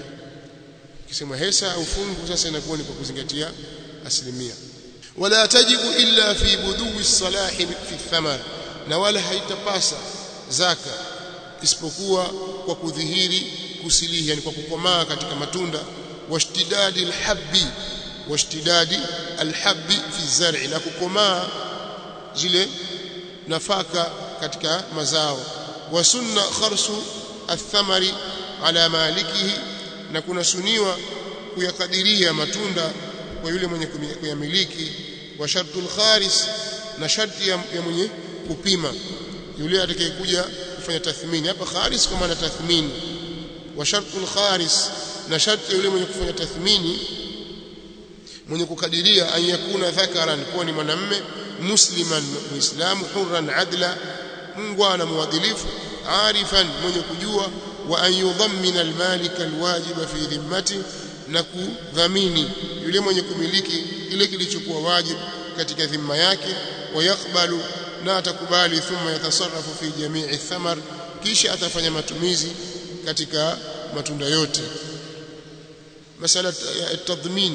kisema hisa au fungu sasa inakuwa ni kwa kuzingatia asilimia wala tajibu illa fi budui salahi fi thamar na wala haitapasa zaka isipokuwa kwa kudhihiri kusilihi yani kwa kukomaa katika matunda washtidadi alhabbi washtidadi alhabbi fi zar'i na kukomaa zile nafaka katika mazao wa sunna kharsu athamari ala malikihi na kuna suniwa kuyakadiria matunda kwa yule mwenye kuyamiliki wa shartul kharis na sharti ya, ya mwenye kupima yule atakayekuja kufanya tathmini hapa kharis kwa maana tathmini wa shartul kharis na sharti yule mwenye kufanya tathmini mwenye kukadiria an yakuna dhakaran kuwa ni mwanamme musliman muislamu hurran adla mungwana muadilifu arifan mwenye kujua wa an yudhammina almalika alwajiba fi dhimmati na kudhamini yule mwenye kumiliki kile kilichokuwa wajibu katika dhima yake wayakbalu na atakubali thumma yatasarrafu fi jamii thamar kisha atafanya matumizi katika matunda yote masala ya tadhmin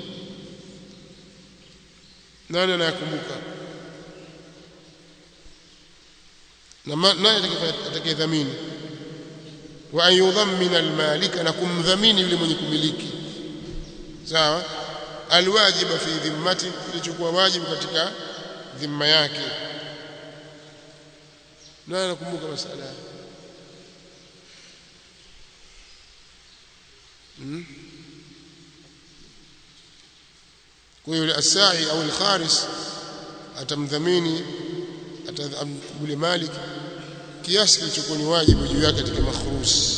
nani anayakumbuka na nani atakayedhamini wa an yudhammina almalika na kumdhamini yule mwenye kumiliki sawa alwajiba fi dhimmati kilichokuwa wajibu katika dhimma yake nani anakumbuka masala hmm? kwa hiyo asai au alkharis atamdhamini atamkubuli malik kiasi kilichokuwa ni wajibu juu yake katika makhrus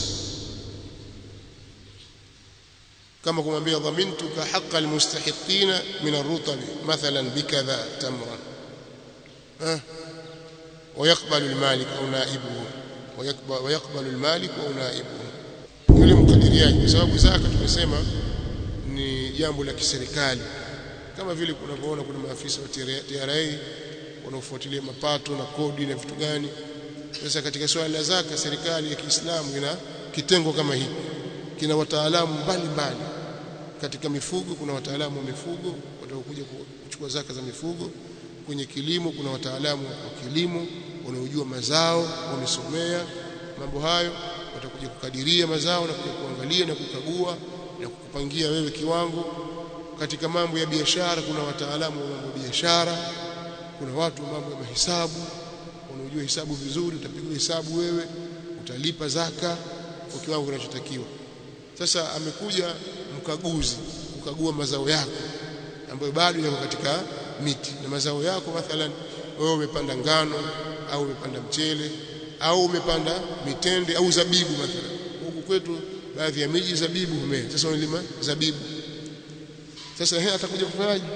kama kumwambia dhamintuka haqqa almustahiqina min arrutab mathalan bikadha tamran eh ويقبل المالك او نائبه ويقبل ويقبل المالك او نائبه yule mkadiriaji kwa sababu zaka tumesema ni jambo la kiserikali kama vile kunavyoona kuna maafisa wa TRA wanaofuatilia mapato na kodi na vitu gani sasa katika swala la zaka serikali ya Kiislamu ina kitengo kama hiki kina wataalamu mbalimbali katika mifugo kuna wataalamu wa mifugo watakuja kuchukua zaka za mifugo kwenye kilimo kuna wataalamu wa kilimo wanaojua mazao wamesomea mambo hayo watakuja kukadiria mazao na kuja kuangalia na kukagua na kukupangia wewe kiwango katika mambo ya biashara kuna wataalamu wa mambo ya biashara kuna watu wa mambo ya mahesabu wanaojua hesabu vizuri utapigwa hesabu wewe utalipa zaka kwa kiwango kinachotakiwa sasa amekuja mkaguzi kukagua mazao yako ambayo bado yako katika miti na mazao yako mathalan wewe umepanda ngano au umepanda mchele au umepanda mitende au zabibu mathalan huku kwetu baadhi ya miji zabibu humea sasa unalima zabibu sasa yeye atakuja kufanyaje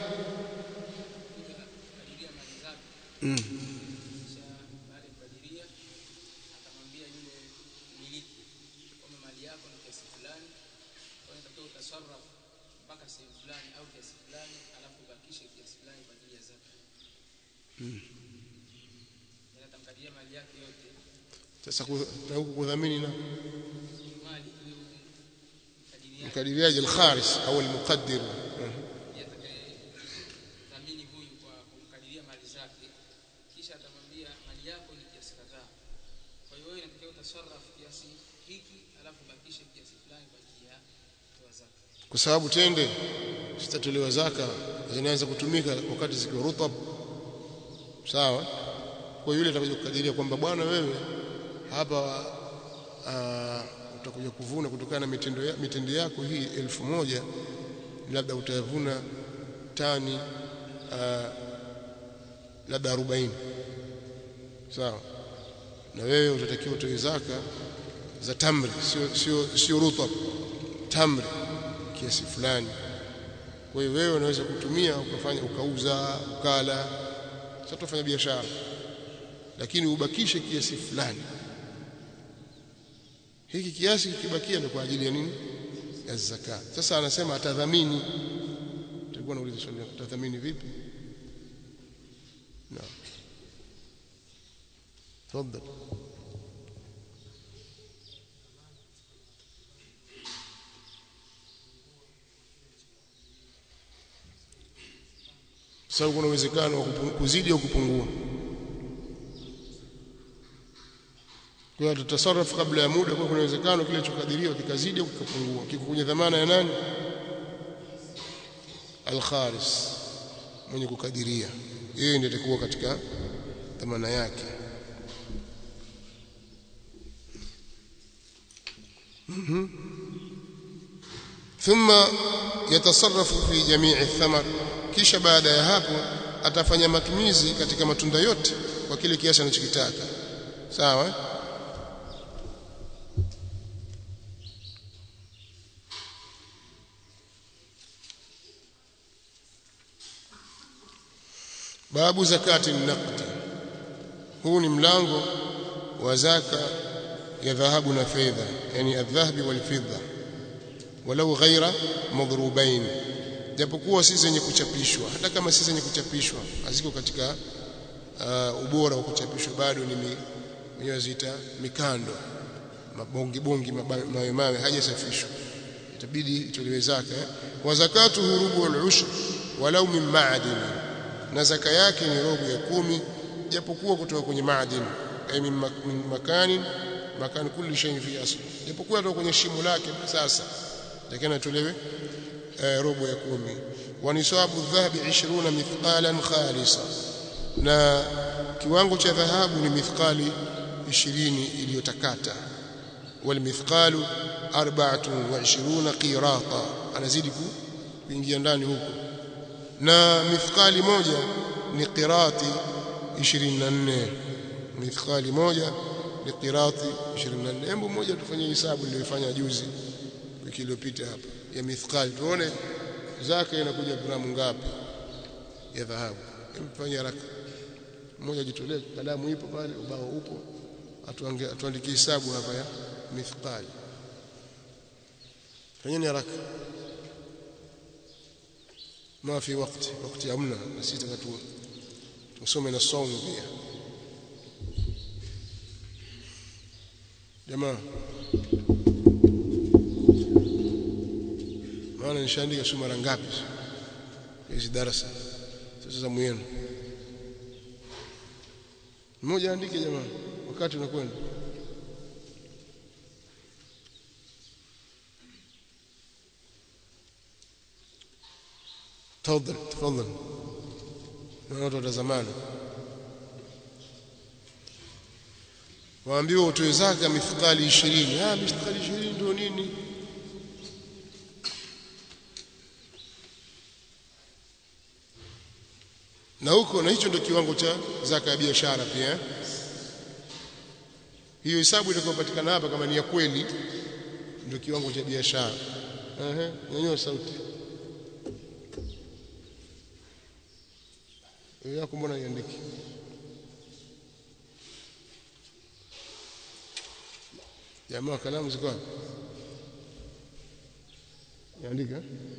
mm. sasa huku kudhamini na mkadiriaji al-kharis au al-muqaddir dhamini huyu kwa kumkadiria mali zake kisha atamwambia mali yako ni kiasi kadhaa kwa hiyo wewe inatakiwa utasarraf kiasi hiki alafu bakishe kiasi fulani kwa ajili ya kutoa zaka kwa sababu tende zitatolewa zaka zinaanza kutumika wakati zikiwa rutab sawa kwa yule atakuja kukadiria kwamba bwana wewe hapa uh, utakuja kuvuna kutokana na mitendo ya, mitende yako hii elfu moja labda utavuna tani uh, labda 40 sawa na wewe utatakiwa utoe zaka za tamri sio sio sio rutab tamri kiasi fulani kwa hiyo wewe unaweza kutumia ukafanya ukauza ukala sasa tufanya biashara lakini ubakishe kiasi fulani hiki kiasi kikibakia ni kwa ajili ya nini ya zaka sasa anasema atadhamini tulikuwa nauliza swali atadhamini vipi naam تفضل sababu kuna uwezekano wa kuzidi au kupungua kwa hiyo tutasarrafu kabla ya muda kwa kuna uwezekano kile chokadiriwa kikazidi au kikapungua kiko kwenye dhamana ya nani al-kharis mwenye kukadiria yeye ndiye atakuwa katika dhamana yake ثم يتصرف في جميع الثمر kisha baada ya hapo atafanya matumizi katika matunda yote kwa kile kiasi anachokitaka sawa babu zakati naqdi huu ni mlango wa zaka ya dhahabu na fedha yani adhahabi wal fidda walau ghaira madhrubain japokuwa si zenye kuchapishwa hata kama si zenye kuchapishwa haziko katika uh, ubora wa kuchapishwa bado ni wenyewe zita mikando mabongi bongi mawe mawe hajasafishwa itabidi itolewe zaka eh? wa zakatu rubu al-ushr walau min ma'din na zaka yake ni robo ya kumi japokuwa kutoka kwenye maadin ay min makani makan kulli shay fi asl japokuwa kutoka kwenye shimo lake sasa lakini atolewe robo ya kumi wa nisabu dhahabi 20 mithqalan khalisa na kiwango cha dhahabu ni mithqali 20 iliyotakata wal mithqalu 24 qirata anazidi kuingia ndani huko na mithqali moja ni qirati 24 mithqali moja ni qirati 24 hebu moja tufanye hesabu niliyofanya juzi wiki iliyopita hapa ya mithqali tuone zaka inakuja gramu ngapi ya dhahabu hebu fanye haraka mmoja jitolee kalamu ipo pale ubao upo atuandikie hesabu hapa ya mithqali fanyeni haraka ما في وقت وقت امنا نسيت tusome na saumu pia jamaa maana nishaandika sio mara ngapi hizi darasa sasa za mwenu mmoja andike jamaa wakati unakwenda تفضل تفضل na watu watazamana waambiwa utoe zaka mithqali 20 ah mithqali 20 ndio nini na huko na hicho ndio kiwango cha zaka ya biashara pia hiyo hesabu itakayopatikana hapa kama ni ya kweli ndio kiwango cha biashara ehe nyanyua sauti yako mbona iandiki jamaa kalamu ziko wapi iandika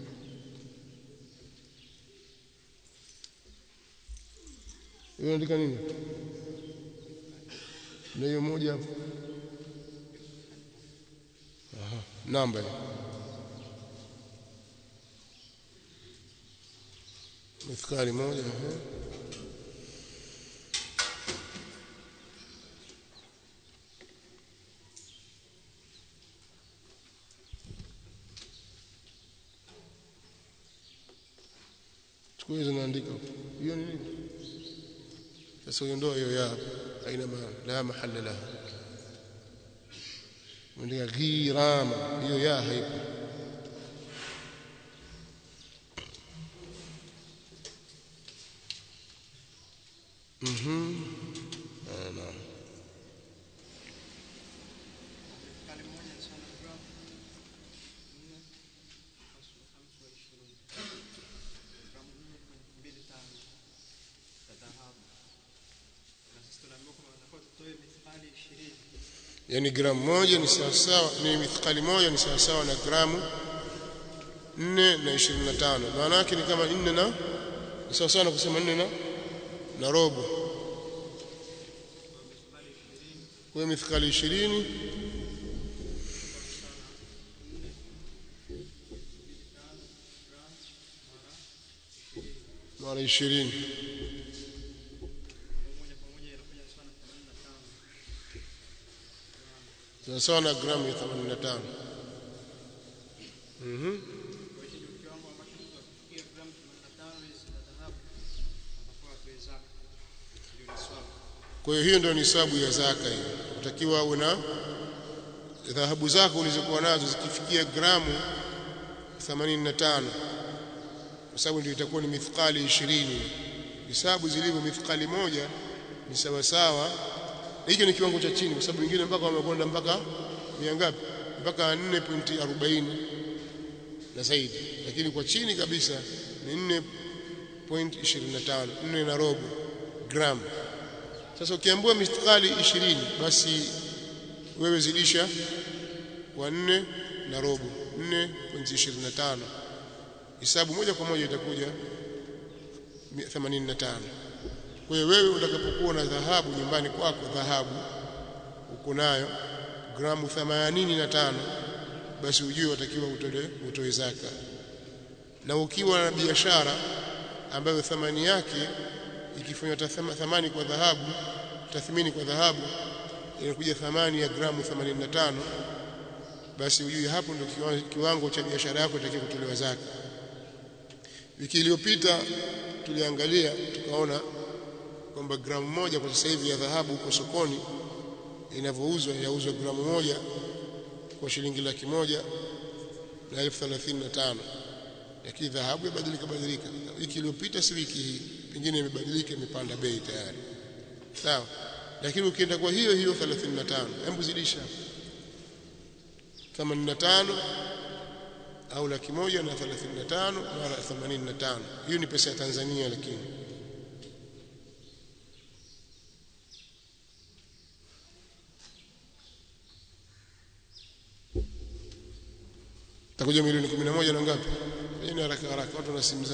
hiyo andika nini na hiyo moja hapo aha namba mithqali moja aha chukua hizo naandika hiyo ni nini sasa uondoa hiyo ya aina ma la mahalla laha mwandika ghirama hiyo ya haipo mhm naam yani gramu moja ni sawasawa ni mithqali moja ni sawasawa na gramu 4 na 25 maana yake ni kama 4 na ni sawasawa na kusema 4 na na robo kwa mithqali 20 mara 20 sawa na gramu ya 85 mhm kwa hiyo hiyo ndio nisabu ya zaka hiyo utakiwa uwe na dhahabu zako ulizokuwa nazo zikifikia gramu 85 kwa sababu ndio itakuwa ni mithqali 20 hisabu zilivyo mithqali moja ni sawa sawa hicho ni kiwango cha chini kwa sababu wengine mpaka wamekwenda mpaka mia ngapi mpaka 4.40 na zaidi lakini kwa chini kabisa ni 4.25 4 na robo gram sasa ukiambiwa mithqali 20 basi wewe zidisha kwa 4 na robo 4.25 hisabu moja kwa moja itakuja 85 kwa hiyo wewe utakapokuwa na dhahabu nyumbani kwako dhahabu uko nayo gramu 85 basi ujue watakiwa utoe utoe zaka na ukiwa na biashara ambayo thamani yake ikifanywa thamani kwa dhahabu tathmini kwa dhahabu inakuja thamani ya gramu 85 basi ujue hapo ndio kiwango cha biashara yako itakiwa kutolewa zaka wiki iliyopita tuliangalia tukaona kwamba gramu moja kwa sasa hivi ya dhahabu huko sokoni inavyouzwa inauzwa gramu moja kwa shilingi laki moja na elfu thelathini na tano lakini dhahabu yabadilika badilika wiki iliyopita si wiki hii pengine imebadilika imepanda bei tayari sawa lakini ukienda kwa hiyo hiyo 35 hebu zidisha 85 au laki moja na 35 mara 85 hiyo ni pesa ya Tanzania lakini takuja milioni 11 na ngapi ni haraka haraka watu na simu zao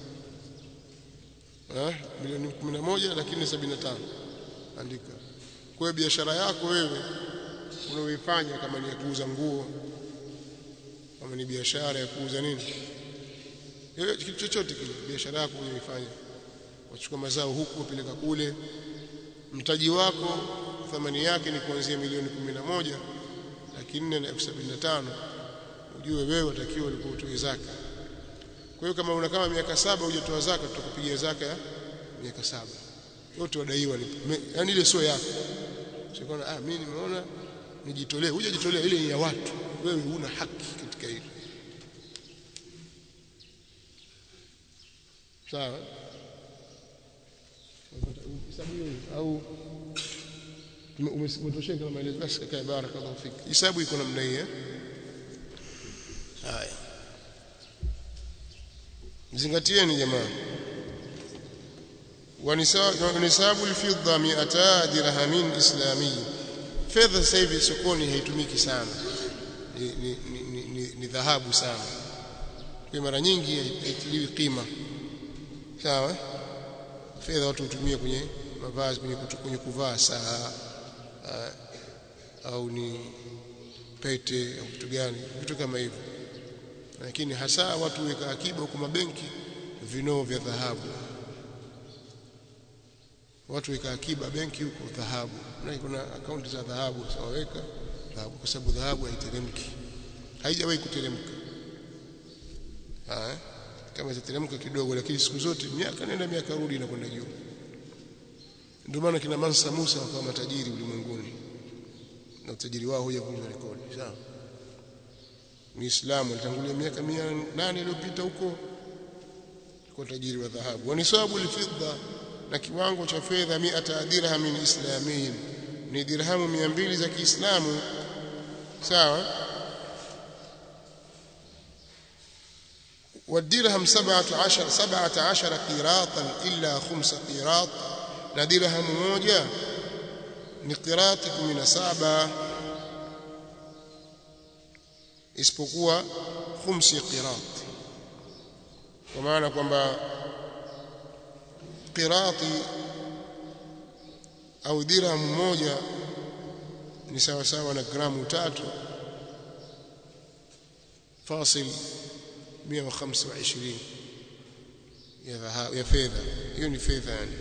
eh milioni 11 lakini 75 andika kwa biashara yako wewe unaoifanya kama ni ya kuuza nguo kama ni biashara ya kuuza nini hiyo kitu chochote kile biashara yako unayoifanya wachukua mazao huku upeleka kule mtaji wako thamani yake ni kuanzia milioni 11 laki nne na elfu sabini na tano ujue wewe utakiwa ulikuwa utoe zaka kwa hiyo kama una kama miaka saba hujatoa zaka tutakupigia zaka ya miaka saba yote wadaiwa ni yani ile sio yako sio ah mimi nimeona nijitolee hujajitolea ile ni ya watu wewe huna haki katika hilo sawa hesabu hiyo au umetosheka na maelezo basi kaka barakallahu fik hesabu iko namna hii eh haya zingatieni jamaa wanisabu alfidda 200 dirhamin islami fedha sasa hivi sokoni haitumiki sana ni, ni, ni, ni, ni dhahabu sana kwa mara nyingi haitiliwi kima sawa fedha watu hutumia kwenye mavazi kwenye, kwenye kuvaa saa au ni pete au kitu gani vitu kama hivyo lakini hasa watu weka akiba huko mabenki vinoo vya dhahabu watu weka akiba benki huko dhahabu na kuna akaunti za dhahabu sawaweka dhahabu kwa sababu dhahabu haiteremki haijawahi kuteremka ah kama itateremka kidogo lakini siku zote miaka nenda miaka rudi inakwenda juu ndio maana kina Mansa Musa wakawa matajiri ulimwenguni na utajiri wao huja kuvunja rekodi sawa Muislamu alitangulia miaka 800 iliyopita huko kwa tajiri wa dhahabu wanisabu alfidda na kiwango cha fedha 100 dirham min islamiyin ni dirhamu 200 za Kiislamu sawa والدرهم 17 17 قيراطا الا خمس قيراط na dirhamu moja ni qirati 17 isipokuwa khumsi qirat kwa maana kwamba qirati au dirhamu moja ni sawa sawa na gramu tatu fasil 125 ya dhahabu ya fedha hiyo ni fedha yani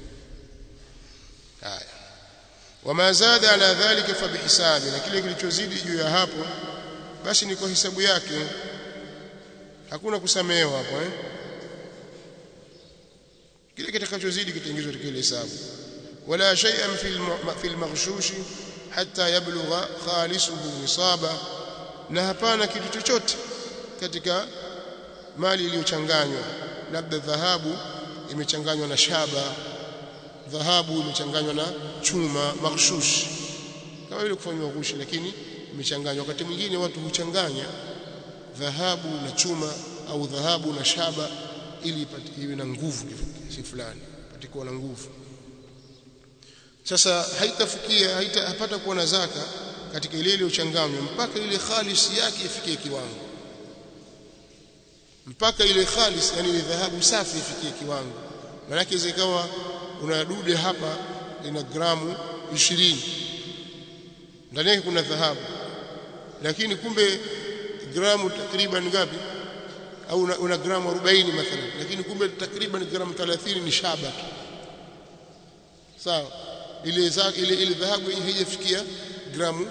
haya wama zada ala dhalika fa bihisabi na kile kilichozidi juu ya hapo basi ni kwa hisabu yake hakuna kusamehewa hapo eh kile kitakachozidi kitaingizwa katika ile hesabu wala shay'an fil fil maghshush hatta yablugha khalisuhu nisaba na hapana kitu chochote katika mali iliyochanganywa labda dhahabu imechanganywa na shaba dhahabu imechanganywa na chuma maghshush kama vile kufanywa ghushi lakini imechanganywa wakati mwingine watu huchanganya dhahabu na chuma au dhahabu na shaba ili iwe na nguvu si fulani patikuwa na nguvu sasa haitafikia haitapata kuwa na zaka katika ile iliyochanganywa mpaka ile khalis yake ifikie kiwango mpaka ile khalis yani ile dhahabu safi ifikie kiwango maana zikawa una dude hapa lina gramu 20 ndani yake kuna dhahabu lakini kumbe gramu takriban ngapi au una, una gramu 40 mathalan lakini kumbe takriban gramu 30 ni shaba tu sawa ile za, ile ile dhahabu haijafikia gramu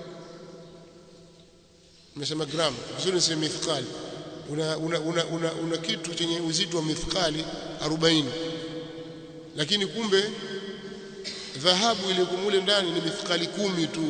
nimesema gramu vizuri niseme mithqali una una, una, una una kitu chenye uzito wa mithqali 40 lakini kumbe dhahabu ile kumule ndani ni mithqali kumi tu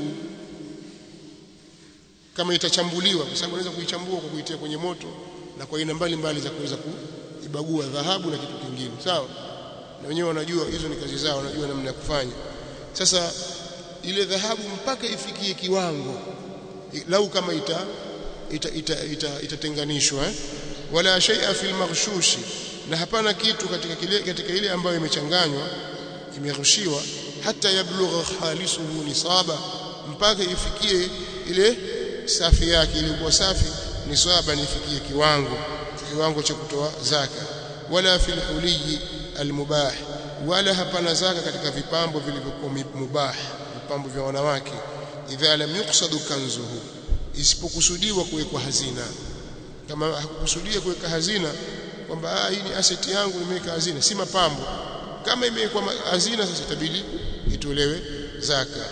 kama itachambuliwa kwa sababu unaweza kuichambua kwa kuitia kwenye moto na kwa aina mbalimbali za kuweza kuibagua dhahabu na kitu kingine sawa na wenyewe wanajua hizo ni kazi zao wanajua namna ya kufanya sasa ile dhahabu mpaka ifikie kiwango lau kama ita itatenganishwa ita, ita, ita eh? wala shay'a fil maghshushi na hapana kitu katika kile katika ile ambayo imechanganywa imerushiwa hata yablugha khalisuhu nisaba mpaka ifikie ile safi yake ilikuwa safi nisaba nifikie kiwango kiwango cha kutoa zaka wala fil huliyi almubah wala hapana zaka katika vipambo vilivyokuwa mubah vipambo vya wanawake idha lam yuqsadu kanzuhu isipokusudiwa kuwekwa hazina kama hakukusudia kuweka hazina kwamba hii ni asset yangu nimeweka hazina si mapambo kama imewekwa hazina sasa itabidi itolewe zaka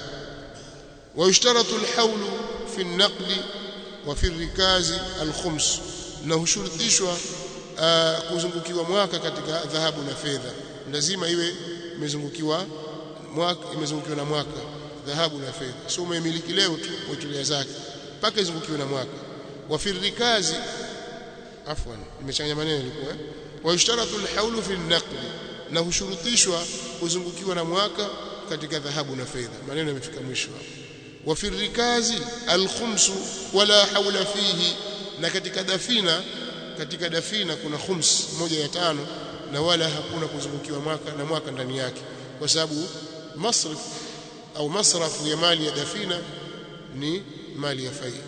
ويشترط الحول في النقد وفي الركاز الخمس na hushurutishwa uh, kuzungukiwa mwaka katika dhahabu na fedha lazima iwe imezungukiwa mwaka imezungukiwa na mwaka dhahabu na fedha sio umemiliki leo tu uitolea zake mpaka izungukiwe na mwaka wa fi rikazi afwan nimechanganya maneno ilikuwa eh? wa yushtaratu alhawlu fi an-naqd na hushurutishwa kuzungukiwa na mwaka katika dhahabu na fedha maneno yamefika mwisho hapo wa fi rikazi alkhumsu wala hawla fihi na katika dafina katika dafina kuna khums moja ya tano na wala hakuna kuzungukiwa mwaka na mwaka ndani yake kwa sababu masrif au masrafu ya mali ya dafina ni mali ya fai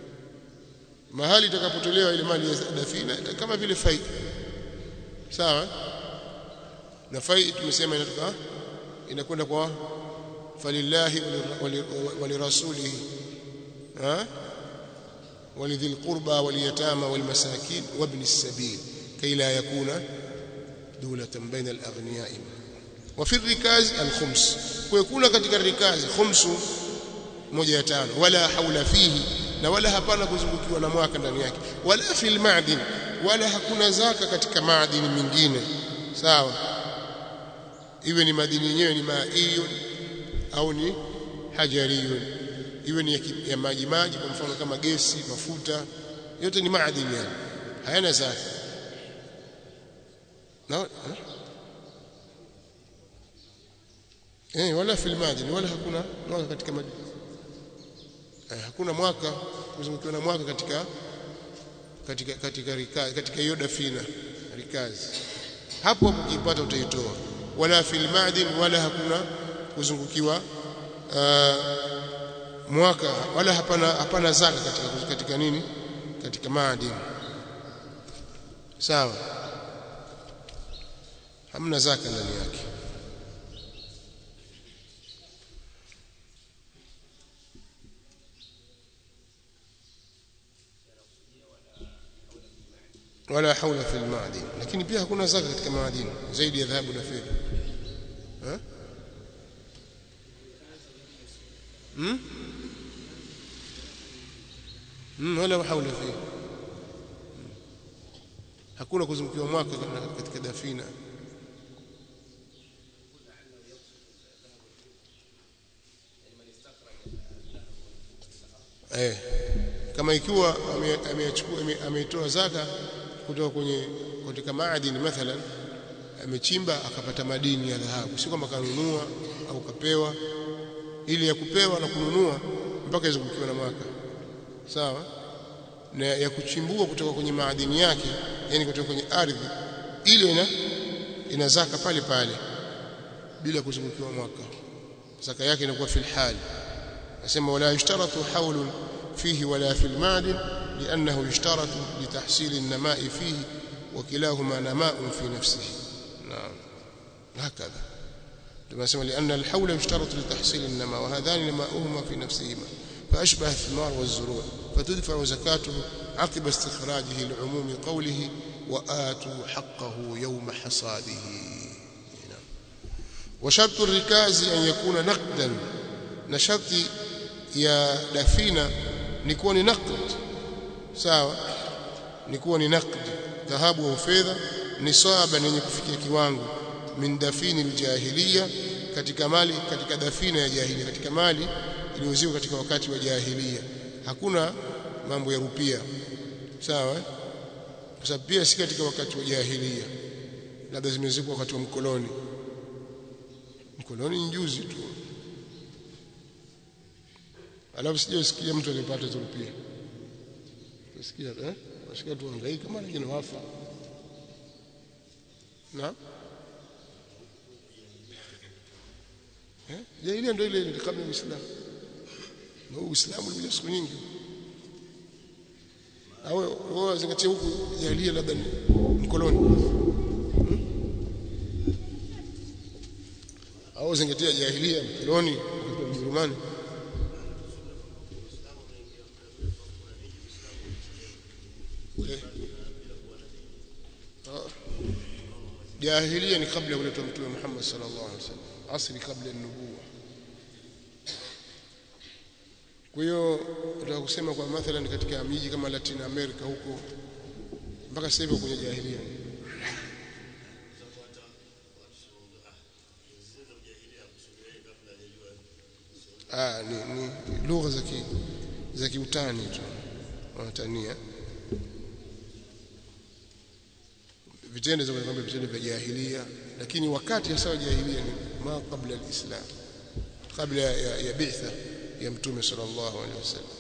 mahali itakapotolewa ile mali ya dafina kama vile fai sawa na fai tumesema inatoka inakwenda kwa falillahi walirasulihi ha ولذي القربى واليتامى والمساكين وابن السبيل كي لا يكون دولة بين الأغنياء وفي الركاز الخمس ويكون katika الركاز خمس moja ya tano wala haula fihi na wala hapana kuzungukiwa na mwaka ndani yake wala fil ma'din wala hakuna zaka katika maadini mingine sawa iwe ni madini yenyewe ni maiyun au ni hajariyun iwe ni ya, ya maji maji kwa mfano kama gesi mafuta yote ni maadini yani hayana zaka na eh wala fil madini wala hakuna mwaka katika madini eh, hakuna mwaka kuzungukiwa na mwaka katika katika katika rikazi katika hiyo dafina rikazi hapo hapo ukipata utaitoa wala fil madin wala hakuna kuzungukiwa uh, mwaka wala hapana hapana zaka katika katika nini katika madini sawa hamna zaka ndani yake wala haula fil ma'din lakini pia hakuna zaka katika maadini zaidi ya dhahabu na fedha eh hmm? hmm wala haula fi hakuna kuzungukiwa mwaka katika dafina eh kama ikiwa amechukua ameitoa zaka kutoka kwenye katika maadini mathalan amechimba akapata madini ya dhahabu si kama kanunua au kapewa ili ya kupewa na kununua mpaka izungukiwe na mwaka sawa na ya kuchimbua kutoka kwenye maadini yake yani kutoka kwenye ardhi ile ina ina zaka pale pale bila kuzungukiwa mwaka zaka yake inakuwa fil hali nasema wala yushtaratu haulun فيه ولا في المعدن لأنه يشترط لتحصيل النماء فيه وكلاهما نماء في نفسه نعم هكذا لما سمع لأن الحول يشترط لتحصيل النماء وهذان نماؤهما في نفسهما فأشبه الثمار والزروع فتدفع زكاته عقب استخراجه لعموم قوله وآتوا حقه يوم حصاده وشرط الركاز أن يكون نقدا نشرط يا دفينة نكون نقد sawa ni kuwa ni naqd dhahabu au fedha ni saba yenye kufikia kiwango min dafini aljahiliya katika mali katika dafina ya jahiliya katika mali iliyoziwa katika wakati wa jahiliya hakuna mambo ya rupia sawa kwa sababu pia si katika wakati wa jahiliya labda zimezikwa wakati wa mkoloni mkoloni ni juzi tu alafu sijasikia mtu alipata hizo rupia Nasikia eh? Nasikia tu hangaika mara nyingine wafa. Na? Eh? Jahiliya ndio ile ile kabla ya Uislamu. Na Uislamu ulikuja siku nyingi. Au wao zingatia huku jahiliya labda ni mkoloni. Hmm? Au zingatia jahiliya mkoloni kwa Mjerumani. jahiliya ni kabla ya kuletwa mtume Muhammad sallallahu alaihi wasallam asli kabla ya nubuwa kwa hiyo nataka kusema kwa mathalan katika miji kama Latin America huko mpaka sasa hivi kwenye jahiliya ah ni, ni lugha za ki za kiutani tu wanatania vitendo za kwamba vitendo vya jahiliya lakini wakati hasa wa jahiliya ni ma kabla alislam kabla ya, ya bi'tha ya mtume sallallahu alaihi wasallam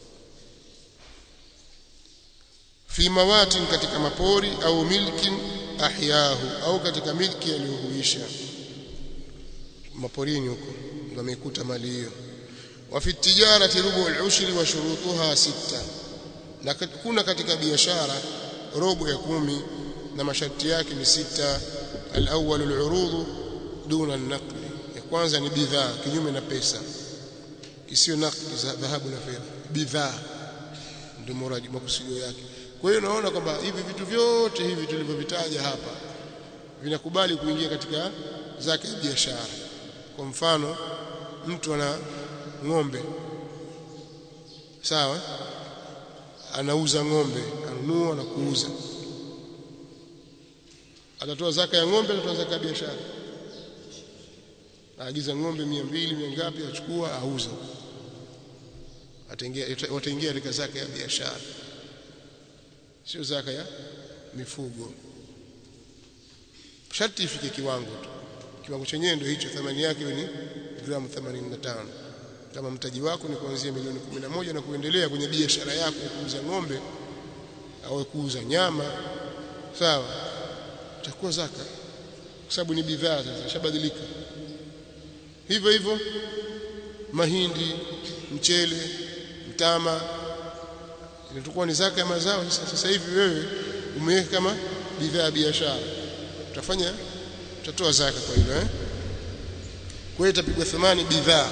fi mawatin katika mapori au milkin ahyahu au katika milki aliyohuisha maporini huko ndio amekuta mali hiyo wa fi tijarati rubu al-ushri wa shurutuha sita na kuna katika biashara robo ya kumi na masharti yake ni sita al-awwal al-urud duna an-naqd ya kwanza ni bidhaa kinyume na pesa isiyo naqd za dhahabu na fedha bidhaa ndio muradi makusudio yake kwa hiyo naona kwamba hivi vitu vyote hivi tulivyovitaja hapa vinakubali kuingia katika zake ya biashara kwa mfano mtu ana ng'ombe sawa anauza ng'ombe anunua na kuuza atatoa zaka ya ng'ombe atatoa zaka ya biashara aagiza ng'ombe 200 mia ngapi achukua auza ataingia wataingia katika zaka ya biashara sio zaka ya mifugo sharti ifike kiwango tu kiwango chenyewe ndio hicho thamani yake ni gramu 85 kama mtaji wako ni kuanzia milioni 11 na kuendelea kwenye biashara yako ya kuuza ng'ombe au kuuza nyama sawa itakuwa zaka kwa sababu ni bidhaa sasa shabadilika hivyo hivyo mahindi mchele mtama inatakuwa ni zaka ya mazao sasa sasa hivi wewe umeweka kama bidhaa ya biashara utafanya utatoa zaka kwa hilo eh kwa hiyo itapigwa thamani bidhaa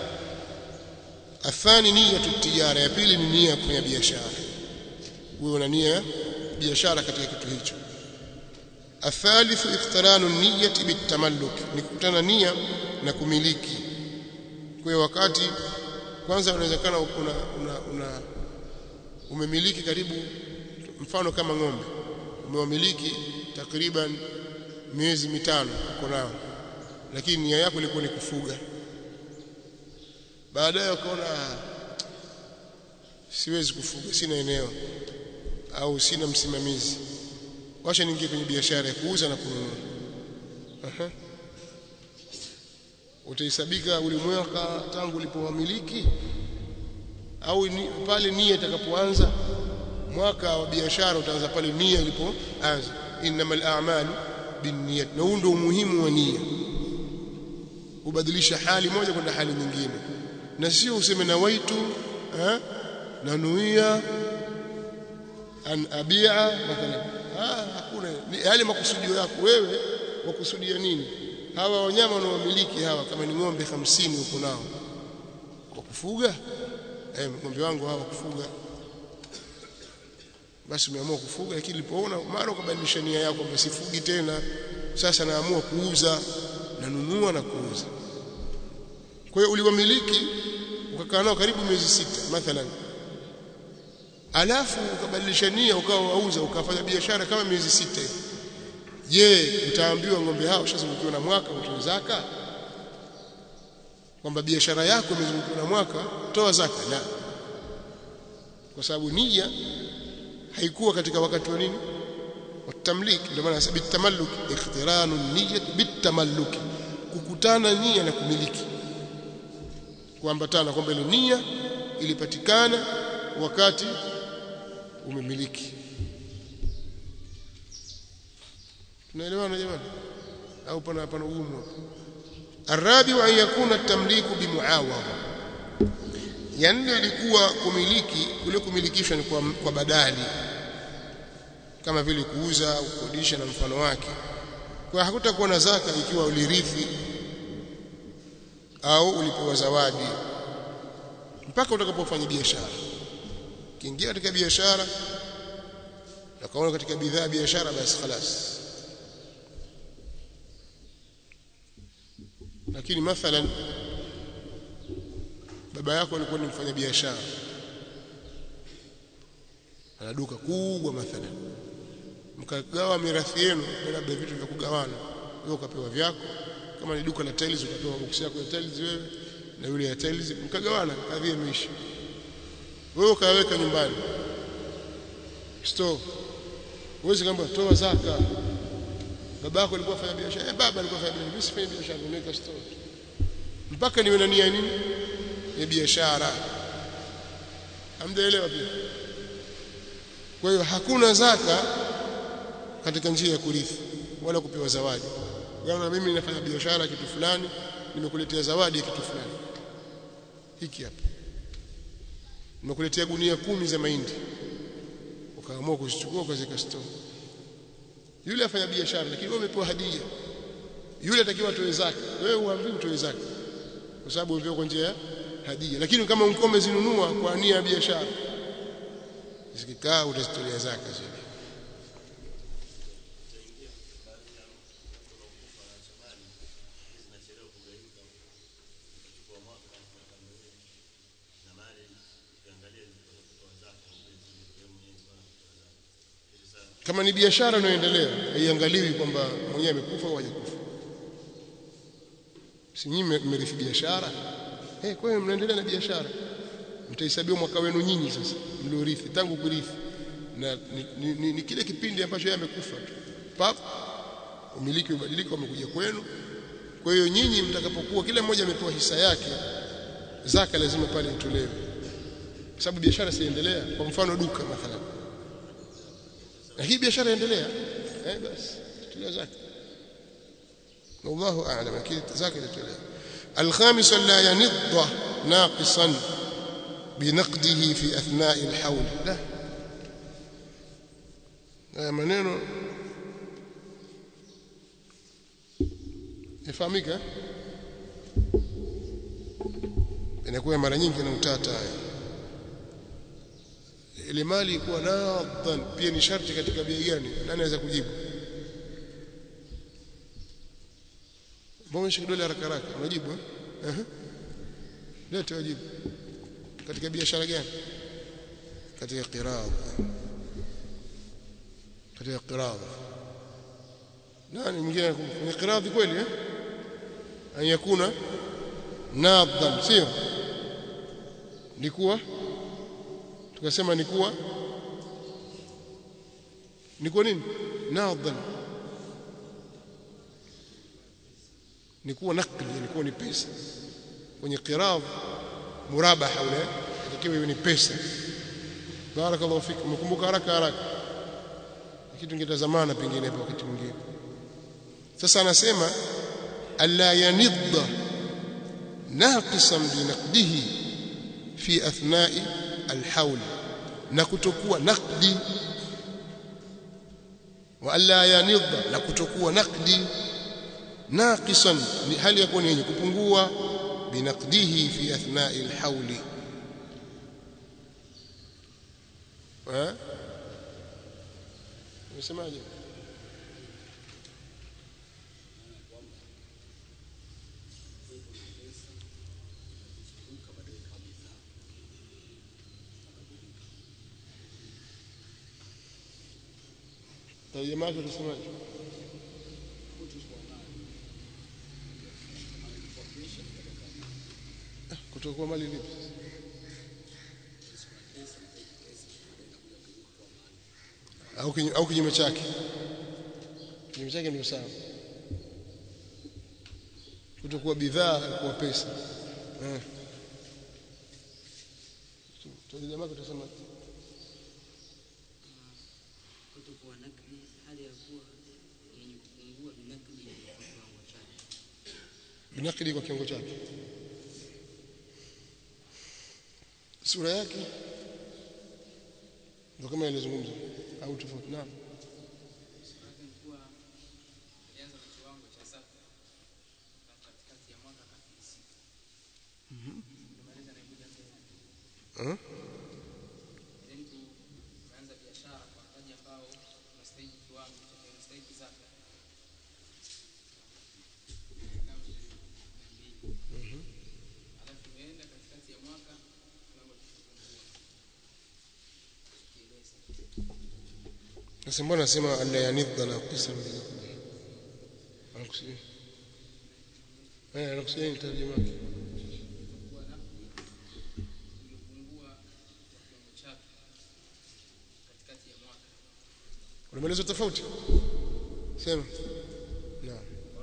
athani nia tijara ya pili ni nia ya kufanya biashara wewe una nia biashara katika kitu hicho الثالث اقتران النية بالتملك nikutana nia na kumiliki kwa hiyo wakati kwanza unawezekana una, una, una umemiliki karibu mfano kama ng'ombe umewamiliki takriban miezi mitano uko nao lakini nia yako ilikuwa ni kufuga baadaye ukaona siwezi kufuga sina eneo au sina msimamizi wacha niingie kwenye biashara ya kuuza na kununua aha utaisabika ulimweka tangu ulipowamiliki au ni, pale nia itakapoanza mwaka wa biashara utaanza pale nia ilipoanza innamal a'malu binniyat na huo ndio umuhimu wa nia ubadilisha hali moja kwenda hali nyingine na sio useme na waitu eh na nuia an abia mathalan ah hakuna yale makusudio yako wewe wakusudia nini hawa wanyama wanaomiliki hawa kama ni ng'ombe 50 uko nao kwa kufuga eh, ng'ombe wangu hawa kufuga basi umeamua kufuga lakini ulipoona mara ukabadilisha nia yako kwamba sifugi tena sasa naamua kuuza nanunua na kuuza kwa hiyo uliwamiliki ukakaa nao karibu miezi sita mathalan alafu ukabadilisha nia ukawa wauza ukafanya biashara kama miezi sita hivi je utaambiwa ng'ombe hao ushazungukiwa na mwaka utoe zaka kwamba biashara yako imezungukiwa na mwaka toa zaka la kwa sababu nia haikuwa katika wakati wa nini watamlik ndio maana nasema bitamalluk ikhtiranu niyyat bitamalluk kukutana nia na kumiliki kuambatana kwamba ile nia ilipatikana wakati umemiliki tunaelewana jamani au pana pana ugumu hapo الرابع أن يكون التمليك بمعاوضة yani ilikuwa kumiliki kule kumilikishwa ni kwa, kwa badali kama vile kuuza au kukodisha na mfano wake kwa hakutakuwa na zaka ikiwa ulirithi au ulipewa zawadi mpaka utakapofanya biashara kiingia katika biashara na kaona katika bidhaa biashara basi خلاص lakini mathalan baba yako alikuwa ni mfanya biashara ana duka kubwa mathalan mkagawa mirathi yenu labda vitu vya kugawana wewe ukapewa vyako kama ni duka la tiles ukapewa box yako ya tiles wewe na yule ya tiles mkagawana kadhi imeisha wewe ukaweka nyumbani store uweze kamba toa zaka baba yako alikuwa afanya biashara eh baba alikuwa afanya biashara mimi sifanye biashara nimeweka store mpaka niwe na nia nini ya biashara hamjaelewa pia kwa hiyo hakuna zaka katika njia ya kurithi wala kupewa zawadi kama mimi ninafanya biashara kitu fulani nimekuletea zawadi ya kitu fulani hiki hapa nimekuletea gunia kumi za mahindi ukaamua kuzichukua ukaziweka store yule afanya biashara lakini wewe umepewa hadia yule atakiwa atoe zaka wewe uambii utoe zaka kwa sababu umepewa kwa njia ya hadia lakini kama ukome zinunua kwa nia ya biashara zikikaa utazitolea zaka zile kama ni biashara inayoendelea haiangaliwi kwamba mwenyewe amekufa au hajakufa si nyinyi mmerithi biashara eh kwa hiyo mnaendelea na biashara mtahesabiwa mwaka wenu nyinyi sasa mliorithi tangu kurithi na ni, ni, ni, ni kile kipindi ambacho yeye amekufa tu pap umiliki ubadilika umekuja kwenu kwa hiyo nyinyi mtakapokuwa kila mmoja amepewa hisa yake zaka lazima pale itolewe kwa sababu biashara siendelea kwa mfano duka mathalan na hii biashara endelea eh basi tutolee zaka والله اعلم اكيد زكاه التوليه الخامس لا ينض ناقصا بنقده في اثناء الحول لا haya maneno yafahamika inakuwa mara nyingi na utata haya ile mali kuwa nadhan pia ni sharti katika bei gani nani anaweza kujibu mbona kidole haraka haraka unajibu eh uh -huh. lete wajibu katika biashara gani katika qiraad katika qiraad nani mwingine kwenye qiraad kweli eh an yakuna nadhan sio ni kuwa tukasema ni kuwa ni kwa nini nadhan ni kuwa nakli ni kuwa ni pesa kwenye qirab murabaha ule ikiwa ni pesa barakallahu fik mkumbuka haraka haraka kitu kingetazamana pengine hapo wakati mwingine sasa anasema alla yanidda naqisan binaqdihi fi athna'i alhawl na kutokuwa naqdi wa alla yanidda na kutokuwa naqdi naqisan ni hali yakuni yenye kupungua binaqdihi fi athna'i alhawl eh unasemaje Tarjama yake utasemaje? Kutokuwa mali vipi? Au kinyu- au kinyume chake? Kinyume chake ndio sawa. Kutokuwa bidhaa kuwa pesa. Eh. Tarjama yake utasemaje? kutokuwa nakdi hali ya kuwa yenye kupungua binakdi kwa kiwango chake binakili kwa kiwango chake sura yake ndio kama ilizungumza au tofauti naam Sura yake ni kuwa alianza kwa kiwango cha zaka na katikati ya mwaka akafilisika. Ndio maelezo yanayokuja mbele. eh? Yaani mtu umeanza biashara kwa mtaji ambao unastahili kiwango cha unastahili zaka. Kama shilingi mia mbili. Alafu umeenda katikati ya mwaka kiwango kikapungua. Kieleza. sasa mbona nasema alla yanidha na qisam anakusudia eh anakusudia ni tarjuma yake kuwa nakdi iliyopungua kwa kiwango chake katikati ya mwaka. kuna maelezo tofauti sema naam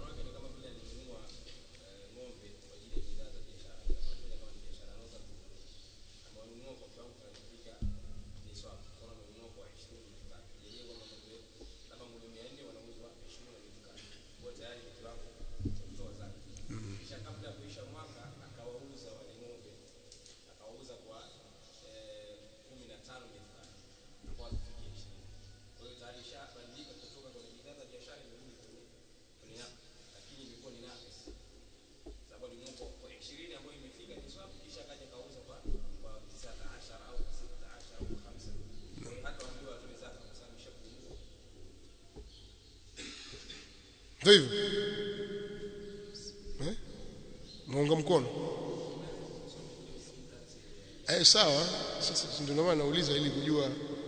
ndio hivyo eh muunga mkono eh sawa sasa ndio maana nauliza ili kujua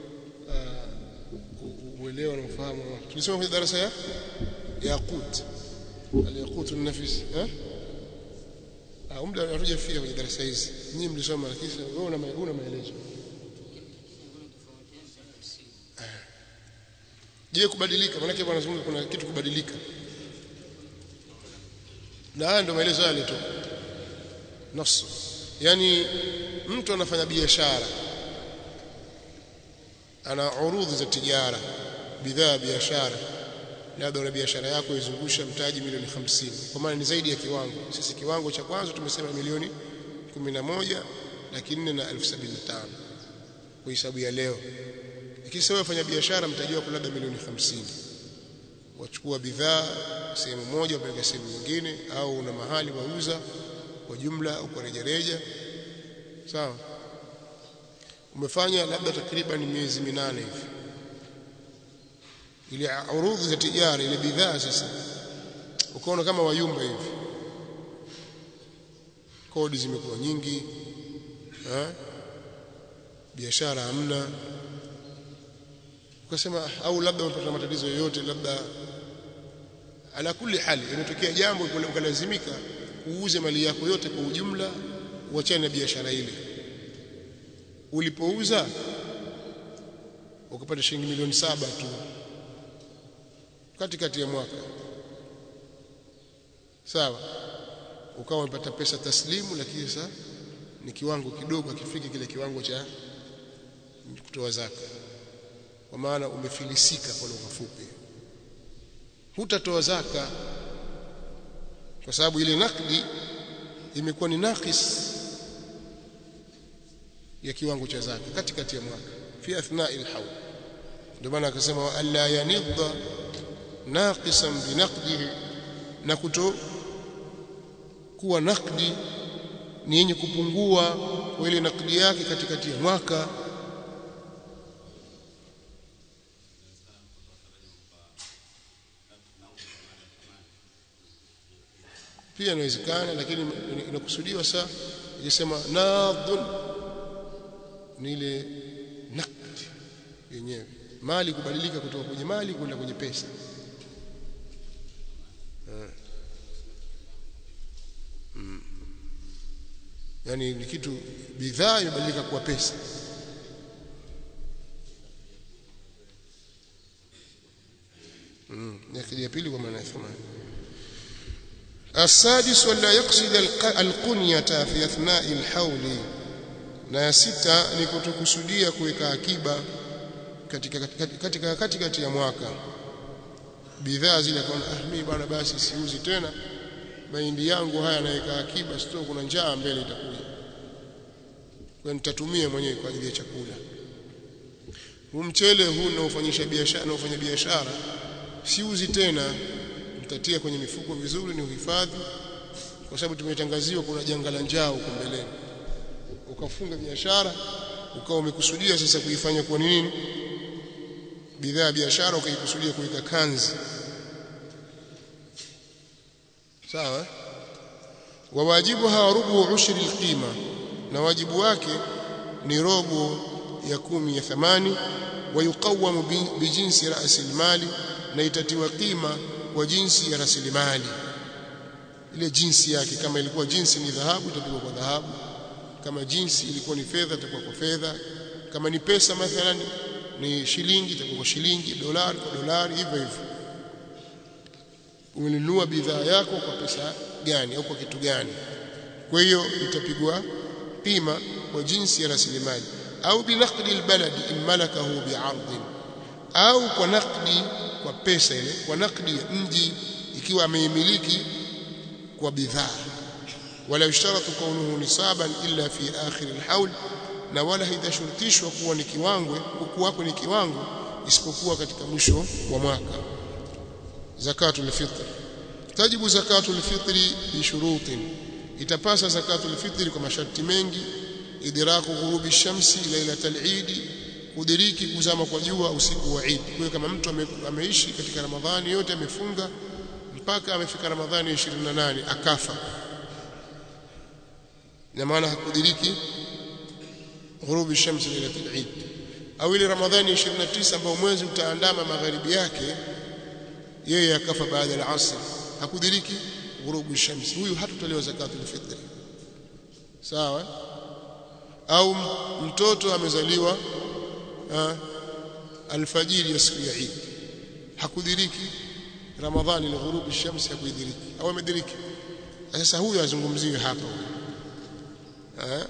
uh, uelewa na ufahamu tulisema kwenye darasa ya yaqut al-yaqut an-nafis eh ah muda hatujafika kwenye darasa hizi nyinyi mlisoma lakini wewe una una maelezo je kubadilika maana yake bwana zungumza kuna kitu kubadilika na haya ndio maelezo yale tu nafsu yani mtu anafanya biashara ana urudhi za tijara bidhaa ya biashara labda una biashara yako izungusha mtaji milioni 50 kwa maana ni zaidi ya kiwango sisi kiwango cha kwanza tumesema milioni 11 laki nne na elfu sabini na tano kwa hisabu ya leo lakini sasa wafanya biashara mtaji wako labda milioni 50 wachukua bidhaa sehemu moja wapeleka sehemu nyingine au una mahali wauza kwa jumla au kwa rejareja sawa umefanya labda takriban miezi minane hivi ile urudhi za tijara ile bidhaa sasa ukaona kama wayumba hivi kodi zimekuwa nyingi eh biashara hamna ukasema au labda umepata matatizo yoyote labda ala kulli hali imetokea jambo ukalazimika uuze mali yako yote kwa ujumla uachane na biashara ile ulipouza ukapata shilingi milioni saba tu katikati ya mwaka sawa ukawa umepata pesa taslimu lakini sasa ni kiwango kidogo akifika kile kiwango cha kutoa zaka kwa maana umefilisika kwa lugha fupi hutatoa zaka kwa sababu ile nakdi imekuwa ni nakis ya kiwango cha zaka katikati ya mwaka fi athna'il hawl ndio maana akasema wa alla yanidha naqisan binaqdihi na kuto kuwa nakdi ni yenye kupungua kwa ile nakdi yake katikati ya mwaka pia inawezekana lakini inakusudiwa saa ikisema nadhun ni ile nakd yenyewe mali kubadilika kutoka kwenye mali kwenda kwenye pesa mm. yani ni kitu bidhaa imebadilika kuwa pesa mm. ya pili kwa maana ya thamani السادس ولا يقصد القنية في أثناء الحول na ya sita ni kutokusudia kuweka akiba katika katika katikati ya mwaka bidhaa zile kwa ah mimi bwana basi siuzi tena mahindi yangu haya naweka akiba sio kuna njaa mbele itakuja kwa nitatumia mwenyewe kwa ajili ya chakula huu mchele huu unaofanyisha biashara unaofanya biashara siuzi tena nitatia kwenye mifuko vizuri ni uhifadhi kwa sababu tumetangaziwa kuna janga la njaa huko mbeleni ukafunga biashara ukawa umekusudia sasa kuifanya kwa nini bidhaa ya biashara ukaikusudia kuweka kanzi sawa wa wajibuha rubu ushri alqima na wajibu wake ni robo ya kumi ya thamani wa yuqawamu bijinsi ra'si almali na itatiwa qima kwa jinsi ya rasilimali ile jinsi yake kama ilikuwa jinsi ni dhahabu itapigwa kwa dhahabu kama jinsi ilikuwa ni fedha itakuwa kwa fedha kama ni pesa mathalan ni shilingi itakuwa kwa shilingi dolari kwa dolari hivyo hivyo umenunua bidhaa yako kwa pesa gani au kwa kitu gani kwa hiyo itapigwa pima kwa jinsi ya rasilimali au binaqdi albaladi in malakahu bi'ardin au kwa nakdi kwa pesa ile kwa nakdi ya mji ikiwa ameimiliki kwa bidhaa wala yushtaratu kaunuhu nisaban illa fi akhir alhawl na wala haitashurutishwa kuwa ni kiwango kuwako ni kiwango isipokuwa katika mwisho wa mwaka zakatul fitr tajibu zakatul fitri bi shurutin itapasa zakatul fitri kwa masharti mengi idraku ghurubi shamsi lailatal eid kudiriki kuzama kwa jua usiku wa Eid kwa kama mtu ame, ameishi katika Ramadhani yote amefunga mpaka amefika Ramadhani 28 akafa na maana hakudiriki ghurubi shamsi lailatul Eid au ile Ramadhani 29 ambao mwezi utaandama magharibi yake yeye akafa baada ya asr hakudiriki ghurubi shamsi huyu hatotolewa zakatul fitr sawa au mtoto amezaliwa ha, alfajiri ya siku ya Eid hakudiriki Ramadhani ni ghurubi shamsi hakudiriki au amediriki sasa huyu azungumziwe hapa eh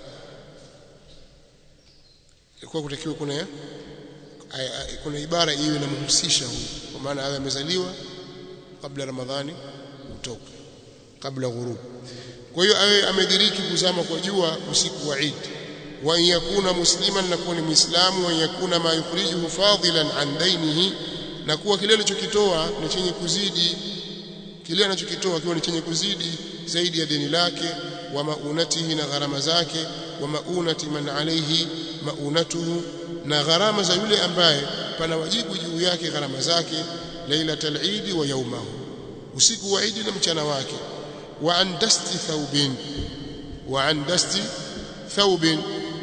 kwa kutakiwa kuna kuna ibara iwe inamhusisha huyu kwa maana awe amezaliwa kabla Ramadhani kutoka kabla ghurub kwa hiyo awe amediriki kuzama kwa jua usiku wa Eid wa yakuna musliman na kuwa ni muislamu wa yakuna ma yukhrijuhu fadilan an dainihi na kuwa kile alichokitoa ni chenye kuzidi kile anachokitoa kiwa ni chenye kuzidi zaidi ya deni lake wa maunatihi na gharama zake wa maunati man alayhi maunatuhu na gharama za yule ambaye pana wajibu juu yake gharama zake lailatul eid wa yaumahu usiku wa eid na mchana wake wa an dasti thawbin wa an dasti thawbin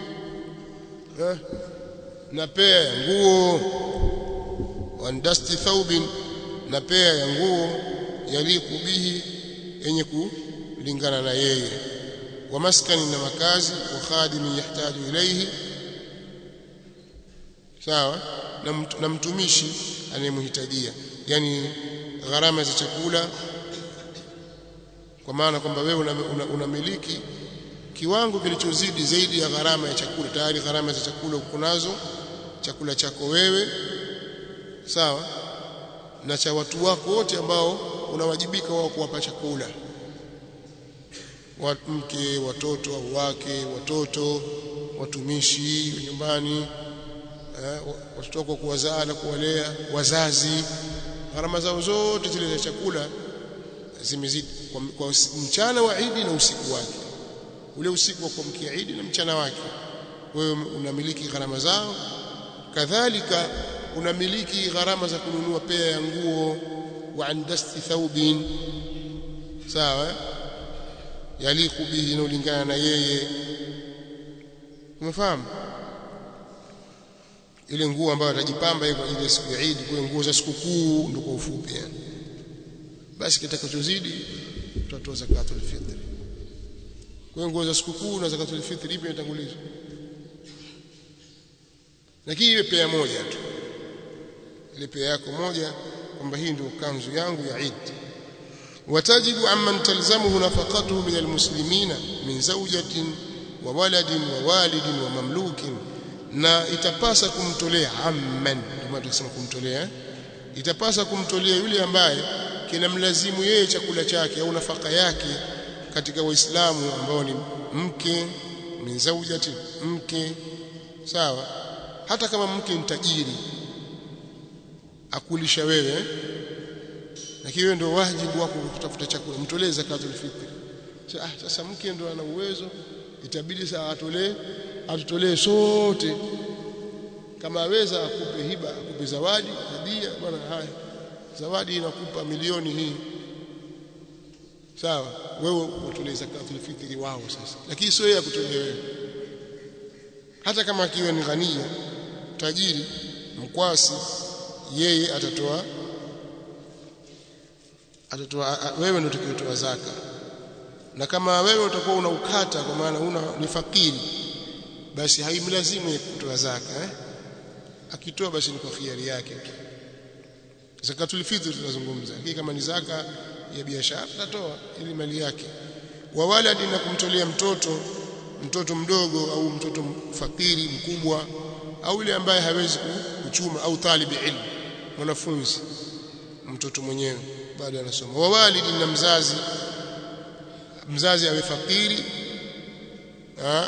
na pea ya nguo wa an dasti thawbin na pea ya nguo yaliku bihi yenye kulingana na yeye wa maskani na makazi wa khadimi yahtaju ilayhi sawa na, na mtumishi anayemhitajia yani gharama za chakula kwa maana kwamba wewe unamiliki una, una kiwango kilichozidi zaidi ya gharama ya chakula tayari gharama za chakula uko nazo chakula chako wewe sawa na cha watu wako wote ambao unawajibika wao kuwapa chakula mke watoto au wake watoto watumishi nyumbani eh, watoto wako kuwazaa na kuwalea wazazi gharama zao zote zile za chakula zimezidi kwa, kwa mchana wa Idi na usiku wake ule usiku wa kuamkia Idi na mchana wake wewe unamiliki gharama zao kadhalika unamiliki gharama za kununua pea ya nguo wa andasti thawbin sawa yaliku bihi inolingana na yeye umefahamu ile nguo ambayo atajipamba kwa ajili ya siku ya Eid kwa nguo za sikukuu ndio kwa ufupi yani basi kitakachozidi tutatoa zakatul fitr kwa nguo za sikukuu na zakatul fitr ipi inatangulizwa lakini iwe pea moja tu ile pea yako moja kwamba hii ndio kanzu yangu ya Eid watajibu amman talzamuhu nafaqatuhu min almuslimina min zawjatin wa waladin wa walidin wa mamlukin na itapasa kumtolea amman ndio tunasema kumtolea itapasa kumtolea yule ambaye kinamlazimu yeye chakula chake au nafaka yake katika waislamu ambao ni mke min zawjati mke sawa hata kama mke ni tajiri akulisha wewe lakini wewe ndio wajibu wako kutafuta chakula mtolee zakatul fitr ah sasa mke ndio ana uwezo itabidi saa atolee atutolee sote kama aweza akupe hiba akupe zawadi hadia bwana haya zawadi inakupa milioni hii sawa wewe utolee zakatul fitri wao sasa lakini sio yeye akutolea wewe hata kama akiwa ni ghania tajiri mkwasi yeye atatoa atatoa wewe ndio utakayotoa zaka na kama wewe utakuwa una ukata kwa maana una ni fakiri basi haimlazimu kutoa zaka eh akitoa basi ni kwa khiari yake tu zakatul fitr tunazungumza hii kama ni zaka ya biashara atatoa ili mali yake wa waladi na kumtolea mtoto mtoto mdogo au mtoto fakiri mkubwa au yule ambaye hawezi kuchuma au talibi ilmu mwanafunzi mtoto mwenyewe bado anasoma wa walidi na mzazi mzazi awe fakiri ha?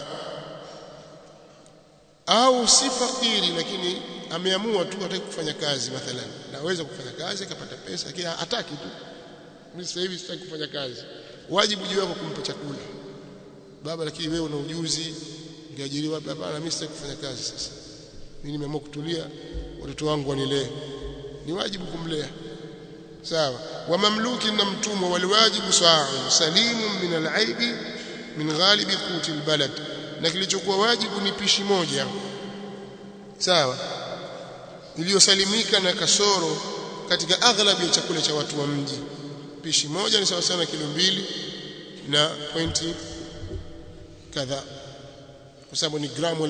au si fakiri lakini ameamua tu hataki kufanya kazi mathalan naweza kufanya kazi akapata pesa lakini hataki tu mimi sasa hivi sitaki kufanya kazi wajibu juu wako kumpa chakula baba lakini wewe una ujuzi ungeajiriwa hapana mimi sitaki kufanya kazi sasa mimi nimeamua kutulia watoto wangu wanilee ni wajibu kumlea sawa wa mamluki na mtumwa waliwajibu sa'un salimun min al'aibi min ghalibi quti albalad na kilichokuwa wajibu ni pishi moja sawa iliyosalimika na kasoro katika aghlabu ya chakula cha watu wa mji pishi moja ni sawa sana kilo mbili na pointi kadhaa kwa sababu ni gramu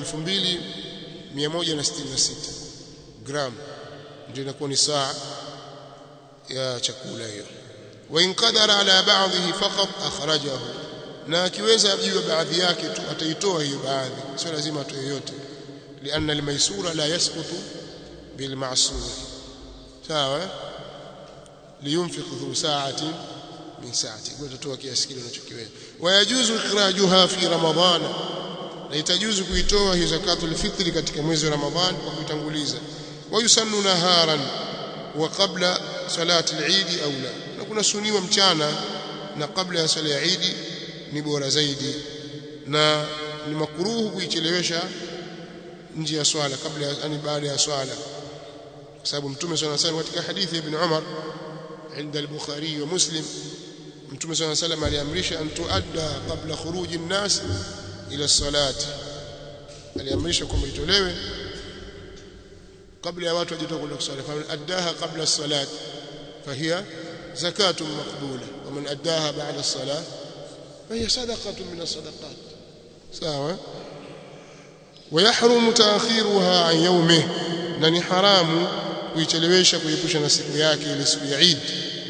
2166 gramu ndio inakuwa ni saa ya chakula hiyo wa in qadara ala ba'dhihi faqat akhrajahu na akiweza juu baadhi yake tu ataitoa hiyo baadhi sio lazima atoe yote lianna almaysura la yasqutu bilma'sur sawa liyunfiq dhu sa'atin min sa'ati kwa tutatoa kiasi kile unachokiweza wayajuzu ikhrajuha fi ramadhana na itajuzu kuitoa hiyo zakatul fitri katika mwezi wa ramadhan kwa kutanguliza wayusannu naharan wa qabla salati al-eid au la na kuna suniwa mchana na kabla ya sala ya Eid ni bora zaidi na ni makruhu kuichelewesha nje ya swala kabla yani baada ya swala kwa sababu mtume swalla salam katika hadithi ibn Umar عند البخاري ومسلم متى صلى الله عليه وسلم aliamrisha an tuadda qabla khuruj an-nas ila as-salati aliamrisha kwamba itolewe kabla ya watu wajitoka kwenda kusali fa addaha qabla as-salat fahiya zakatun maqbula wa man addaha ba'da as-salat fahiya sadaqatun min as-sadaqat sawa ويحرم تاخيرها عن يومه na ni haramu kuichelewesha kuepusha na siku yake ile siku ya Eid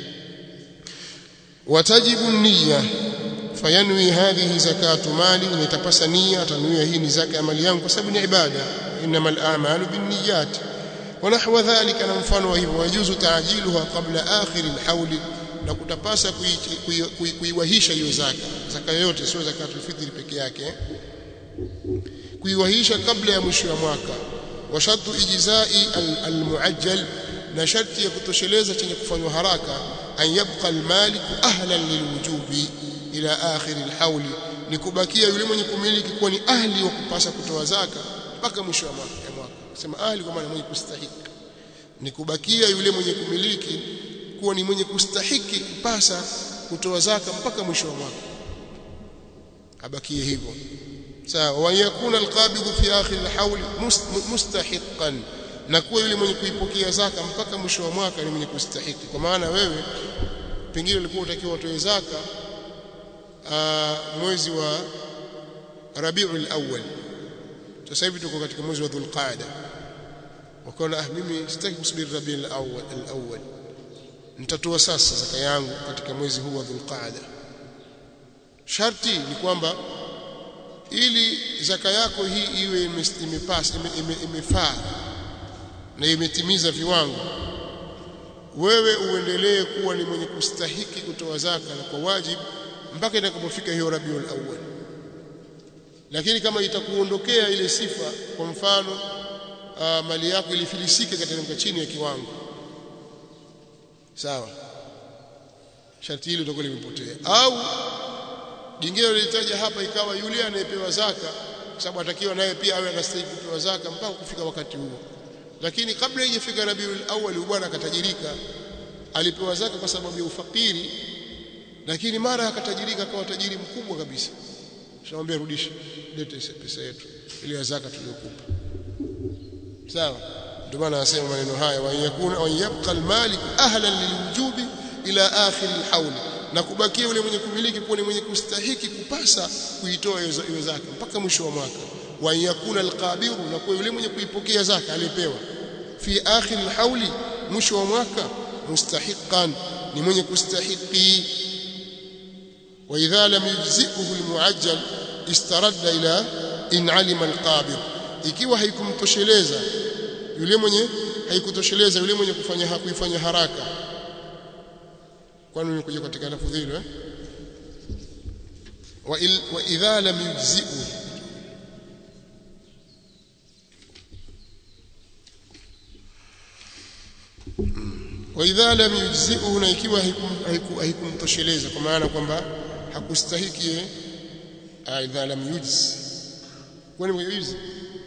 watajibu niyya fayanwi hadhihi zakatu mali nitapasa nia atanuia hii ni zaka ya mali yangu kwa sababu ni ibada innamal a'malu binniyat wa nahwa dhalika na mfano wa hivyo wajuzu taajiluha qabla akhir alhawl na kutapasa kuiwahisha hiyo zaka zaka yoyote sio zakatul fitri peke yake kuiwahisha kabla ya mwisho wa mwaka wa shartu ijzai almuajjal na sharti ya kutosheleza chenye kufanywa haraka an yabqa almalik ahlan lilwujubi ila akhir alhawl ni kubakia yule mwenye kumiliki kuwa ni ahli wa kupasa kutoa zaka mpaka mwisho wa mwaka mwaka sema ahli kwa maana mwenye kustahiki ni kubakia yule mwenye kumiliki kuwa ni mwenye kustahiki kupasa kutoa zaka mpaka mwisho wa mwaka abakie hivyo sawa wa yakuna alqabidhu fi akhir alhawl mustahiqan na kuwa yule mwenye kuipokea zaka mpaka mwisho wa mwaka ni mwenye kustahiki kwa maana wewe pengine ulikuwa utakiwa utoe zaka mwezi wa Rabiul Awwal sasa hivi tuko katika mwezi wa Dhulqaada wakaona ah mimi sitaki kusubiri Rabiul Awwal al-awwal nitatoa sasa zaka yangu katika mwezi huu wa Dhulqaada sharti ni kwamba ili zaka yako hii iwe imepasa imefaa na imetimiza viwango wewe uendelee kuwa ni mwenye kustahiki kutoa zaka na kwa wajibu mpaka itakapofika hiyo Rabiul Awwal lakini kama itakuondokea ile sifa kwa mfano uh, mali yako ilifilisika katika chini ya kiwango sawa sharti hilo litakuwa limepotea au jingine lilitaja hapa ikawa yule anayepewa zaka kwa sababu atakiwa naye pia awe anastahili kupewa zaka mpaka kufika wakati huo lakini kabla haijafika Rabiul Awwal bwana akatajirika alipewa zaka kwa sababu ya ufakiri lakini mara akatajirika akawa tajiri mkubwa kabisa tunamwambia rudisha lete pesa yetu ile zaka tuliyokupa sawa ndio maana anasema maneno haya wa yakuna wa yabqa almalik ahlan lilwujubi ila akhir alhawl na kubakia yule mwenye kumiliki kuwa ni mwenye kustahiki kupasa kuitoa hiyo zaka mpaka mwisho wa mwaka wa yakuna alqabiru na kuwa yule mwenye kuipokea zaka alipewa fi akhir alhawli mwisho wa mwaka mustahiqan ni mwenye kustahiki wa idha lam yujzihu almuajjal istaradda ila in alima alqabid ikiwa haikumtosheleza yule mwenye haikutosheleza yule mwenye kufanya hakuifanya haraka kwani nimekuja katika lafudhi hilo eh wa, il, wa idha lam yujzihu wa idha lam yujzihu na ikiwa haikumtosheleza kwa maana kwamba hakustahiki idha lam yujzi kwani mjuyuzi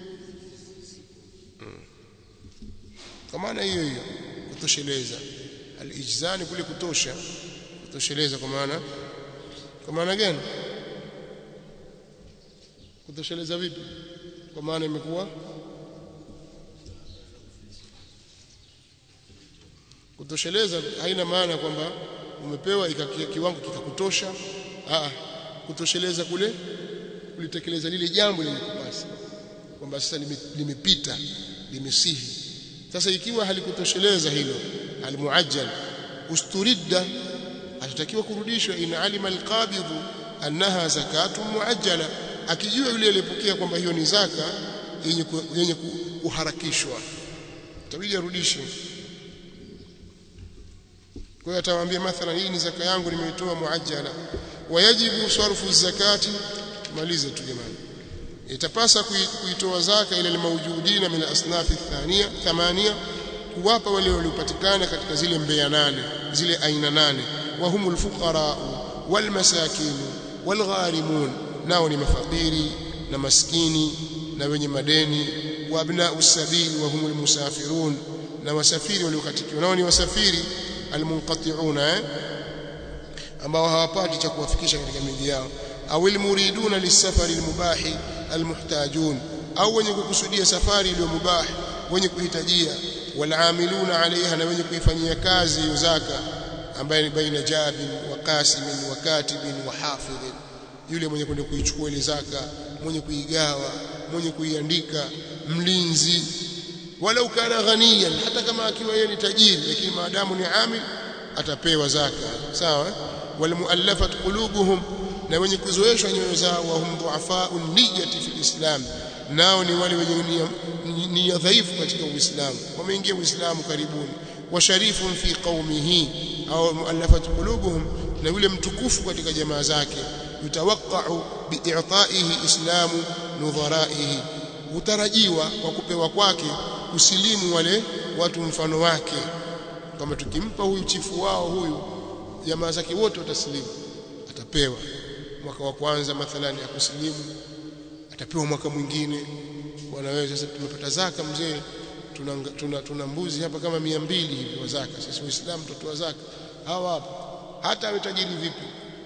kwa maana hiyo hiyo kutosheleza alijzani kule kutosha kutosheleza kwa maana kwa maana gani kutosheleza vipi kwa maana imekuwa kutosheleza haina maana kwamba umepewa kiwango kikakutosha ah kutosheleza kule kulitekeleza lile jambo lilikupasa kwamba sasa limepita limesihi sasa ikiwa halikutosheleza hilo almuajjal usturidda atatakiwa kurudishwa in alima alqabidhu annaha zakatu muajjala akijua yule aliyepokea kwamba hiyo ni zaka yenye yenye kuharakishwa tabidi arudishe kwa hiyo atawaambia mathalan hii ni zaka yangu nimeitoa muajjala wayajibu sarfu zakati tumalize tu jamani itapasa kuitoa zaka ile almawjudina min asnafi thania thamania kuwapa wale waliopatikana katika zile mbea nane zile aina nane wa humul fuqara wal masakin wal gharimun nao ni mafakiri na maskini na wenye madeni wa abna'u sabili wa humul musafirun na wasafiri waliokatikiwa nao ni wasafiri almunqati'una eh? ambao hawapati cha kuwafikisha katika miji yao au almuriduna lisafari almubahi almuhtajun au wenye kukusudia safari iliyo mubah wenye kuhitajia walamiluna alaiha na wenye kuifanyia kazi hiyo zaka ambaye ni baina jabin wa qasimin wa katibin wa hafidhin yule mwenye kwenda kuichukua ile zaka mwenye kuigawa mwenye kuiandika mlinzi walau kana ghaniyan hata kama akiwa yeye ni tajiri lakini maadamu ni amil atapewa zaka sawa walmuallafat qulubuhum na wenye kuzoeshwa nyoyo zao wa hum duafau niyati fil islam nao ni wale wenye nia dhaifu katika uislamu wameingia uislamu karibuni wa sharifun fi qaumihi au muallafat qulubuhum na yule mtukufu katika jamaa zake yutawaqqa'u bi'itaihi islamu nudharaihi utarajiwa kwa kupewa kwake kusilimu wale watu mfano wake kama tukimpa huyu chifu wao huyu jamaa zake wote watasilimu atapewa mwaka wa kwanza mathalani akusilimu atapewa mwaka mwingine bwana wewe sasa tumepata zaka mzee tuna, tuna, tuna mbuzi hapa kama mia mbili hivi wa zaka sisi waislamu tutoa zaka hawa hapa hata awe tajiri vipi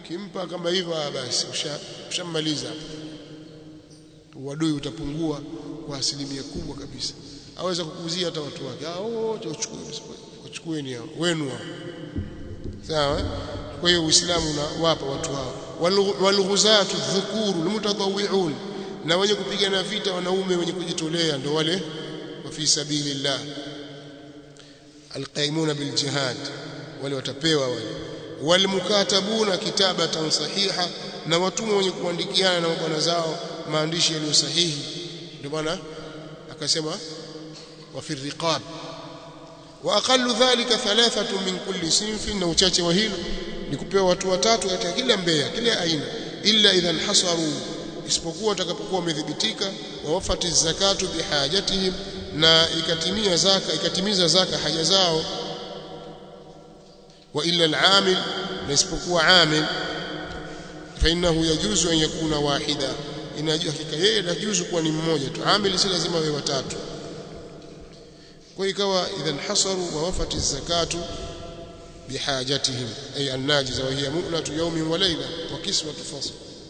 kimpa kama hivyo basi ushamaliza uadui utapungua kwa asilimia kubwa kabisa aweza kukuzia hata watu wake hao wote wachukueni hao wenu hao sawa kwa hiyo uislamu unawapa watu hao walghuzatu dhukuru almutatawwi'un na wenye kupigana vita wanaume wenye kujitolea ndio wale wa fi sabilillah alqaimuna biljihad wale watapewa wale walmukatabuna kitabatan sahiha na watumwa wenye kuandikiana na bwana zao maandishi yaliyo sahihi ndio bwana akasema wa fi riqab wa aqallu dhalika thalathatu min kulli sinfin na uchache wa hilo ni kupewa watu watatu katika kila mbea kila aina illa idhan hasaru isipokuwa watakapokuwa wamedhibitika wa wafati zakatu bihajatihim na ikatimia zaka ikatimiza zaka haja zao wa illa al-amil na isipokuwa amil fa innahu yajuzu an yakuna wahida inajua hakika yeye inajuzu kuwa ni mmoja tu amil si lazima wawe watatu kwa ikawa idhan hasaru wa wafati zakatu bihajatihim ay an-najiza wa hiya mu'natu yawmin wa layla wa kiswatu fasl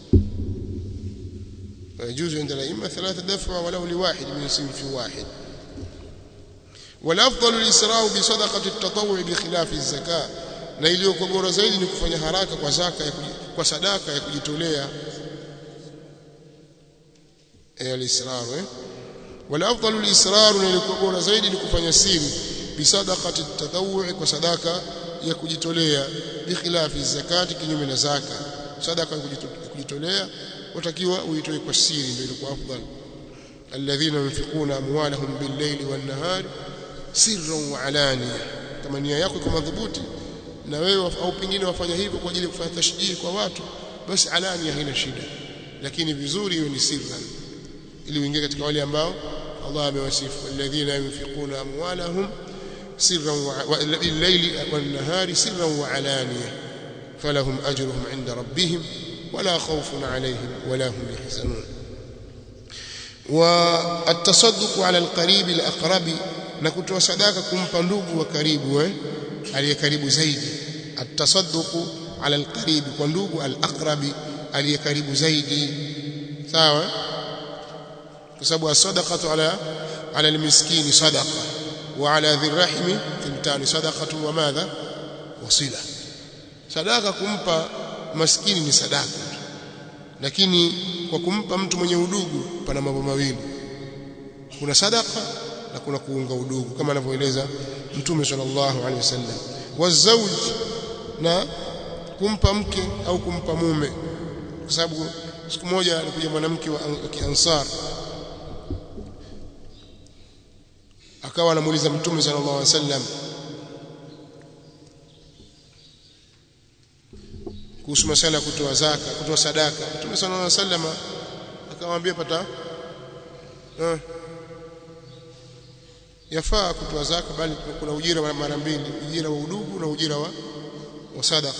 ويجوز عند الأئمة ثلاثة دفع ولو لواحد من صنف واحد والافضل الاسراء بصدقه التطوع بخلاف الزكاه na iliyokuwa bora zaidi ni kufanya haraka kwa zaka ya kwa sadaka ya kujitolea eh al-israr eh wala afdalu al-israr na iliyokuwa bora zaidi ni kufanya siri bisadaqati at-tatawwu kwa sadaka ya kujitolea bikhilafi zakati kinyume na zaka sadaka ya kujitolea watakiwa uitoe kwa siri ndio ilikuwa afdal alladhina yunfiquna amwalahum bil-layli wan-nahari sirran wa alaniya kama nia yako iko madhubuti na wewe au pengine wafanya hivyo kwa ajili ya kufanya tashjii kwa watu basi alania haina shida lakini vizuri hiyo ni sirran ili uingie katika wale ambao Allah amewasifu alladhina yunfiquna amwalahum sirran wa bil-layli wan-nahari sirran wa alaniya falahum ajruhum 'inda rabbihim wala khawfun 'alayhim wala hum yahzanun والتصدق على القريب الأقرب na kutoa sadaka kumpa ndugu wa karibu eh aliye karibu zaidi atasadduqu ala alqarib kwa ndugu alaqrabi aliye karibu zaidi sawa kwa sababu as-sadaqatu ala ala almiskini sadaqa wa ala dhirrahimi thintani sadaqatu wa madha wasila sadaka kumpa maskini ni sadaka lakini kwa kumpa mtu mwenye udugu pana mambo mawili kuna sadaka na kuna kuunga udugu kama anavyoeleza Mtume sallallahu alaihi wasallam wazauj na kumpa mke au kumpa mume kwa sababu siku moja alikuja mwanamke wa Kiansar akawa anamuuliza Mtume sallallahu alaihi wasallam kuhusu masala ya kutoa zaka kutoa sadaka Mtume sallallahu alaihi wasallam akamwambia pata eh, yafaa kutoa zaka bali kuna ujira mara mbili ujira wa udugu na ujira wa, wa sadaka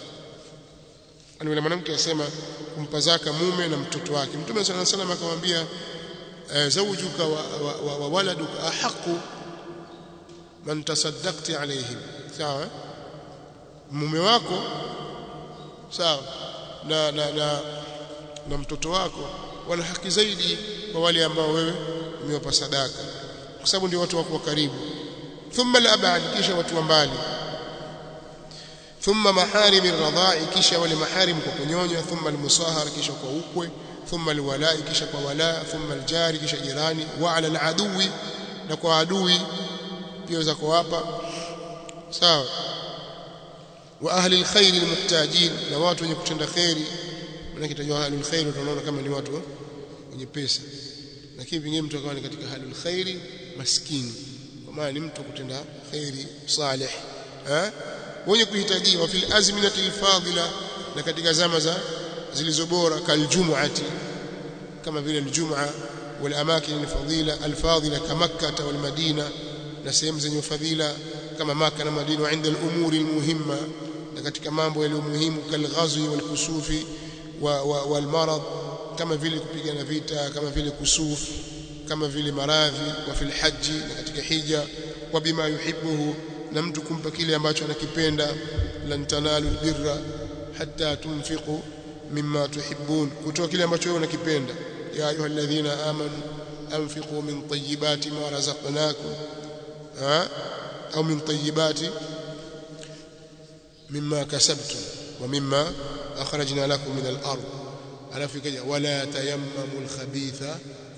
yule mwanamke asema kumpa zaka mume na mtoto wake mtume sana sana akamwambia zawjuka wa, wa, wa, wa waladuka ahaqu man tasaddaqti alayhim sawa mume wako sawa na, na, na, na mtoto wako wana haki zaidi kwa wale ambao wewe umewapa sadaka kwa sababu ndio watu wako wa karibu thumma al-ab'ad kisha watu wa mbali thumma maharim ar-radha'i kisha wale maharim kwa kunyonya thumma al-musahar kisha kwa ukwe thumma al-wala'i kisha kwa wala thumma al-jari kisha jirani wa 'ala al-aduwi na kwa adui pia za kuwapa sawa wa ahli al-khair al-muhtajin na watu wenye kutenda khairi maana kitajwa ahli al-khair tunaona kama ni watu wenye pesa lakini vingine mtu akawa ni katika halul khairi maskini kwa maana ni mtu kutenda khairi salih eh wenye kuhitajiwa fil azminati alfadila na katika zama za zilizo bora kaljumuati kama vile aljumaa wal amakin alfadila alfadila kama makkah wal madina na sehemu zenye fadhila kama maka na madina wa inda al-umuri al-muhimma na katika mambo yaliyo muhimu kalghazwi wal kusufi wa, wa, wal marad kama vile kupigana vita kama vile kusuf kama vile maradhi wa fil haji na katika hija wa bima yuhibbuhu na mtu kumpa kile ambacho anakipenda lan tanalu birra hatta tunfiqu mimma tuhibbun kutoa kile ambacho wewe unakipenda ya ayyuhalladhina amanu anfiqu min tayyibati ma razaqnakum ha au min tayyibati mimma kasabtum wa mimma akhrajna lakum min al-ard alafu ikaja wala tayammamu al-khabitha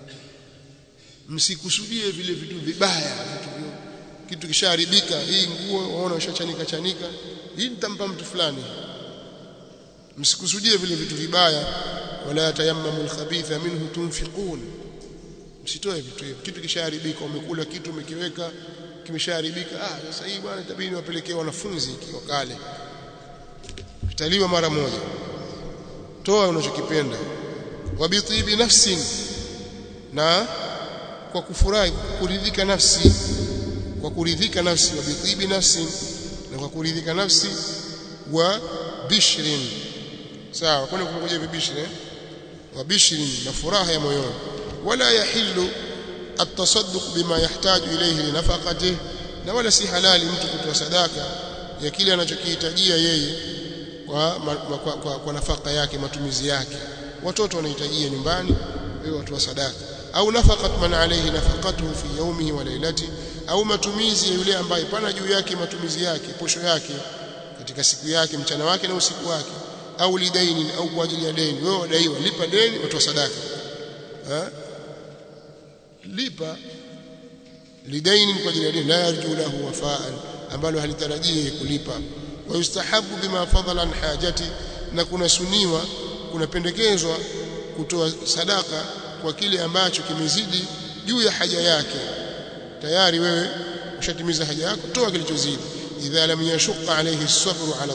msikusudie vile vitu vibaya vitu vyo kitu kishaharibika hii nguo waona ushachanika chanika hii nitampa mtu fulani msikusudie vile vitu vibaya wala tayammamu al-khabitha minhu tunfiqun msitoe vitu hivyo kitu kishaharibika umekula kitu umekiweka kimeshaharibika ah sasa hii bwana itabidi niwapelekee wanafunzi ikiwa kale kitaliwa mara moja toa unachokipenda wabitibi nafsin na kwa kufurahi kuridhika nafsi kwa kuridhika nafsi wabitibi nafsin na kwa kuridhika nafsi wa bishrin sawa kwani kumekuja hivi bishrin wa bishrin na furaha ya moyoni wala yahillu التصدق بما يحتاج إليه لنفقته na wala si halali mtu kutoa sadaka ya kile anachokihitajia yeye kwa, kwa, kwa, kwa nafaka yake matumizi yake watoto wanahitajia nyumbani wewe watoa sadaka au nafaqat man alayhi nafaqatuhu fi yawmihi wa laylati au matumizi ya yule ambaye pana juu yake matumizi yake posho yake katika siku yake mchana wake na usiku wake au lidaini au kwa ajili ya deni wewe wadaiwa lipa deni watoa sadaka ha? lipa lidaini kwa ajili ya deni la yarju lahu wafaan ambalo halitarajii kulipa wa yustahabu bima fadhala an hajati na kuna suniwa kunapendekezwa kutoa sadaka kwa kile ambacho kimezidi juu ya haja yake tayari wewe ushatimiza haja yako toa kilichozidi idha lam yashqa alayhi as-sabru ala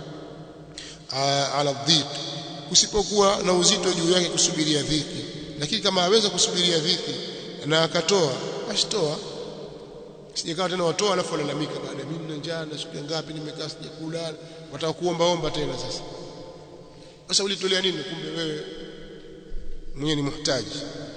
ala dhiq usipokuwa na uzito juu yake kusubiria dhiki lakini kama aweza kusubiria dhiki na akatoa asitoa sijakaa tena watoa alafu walalamika baada mimi nina njaa na siku ngapi nimekaa sijakula wataka kuomba omba tena sasa sasa ulitolea nini kumbe wewe mwenye ni muhtaji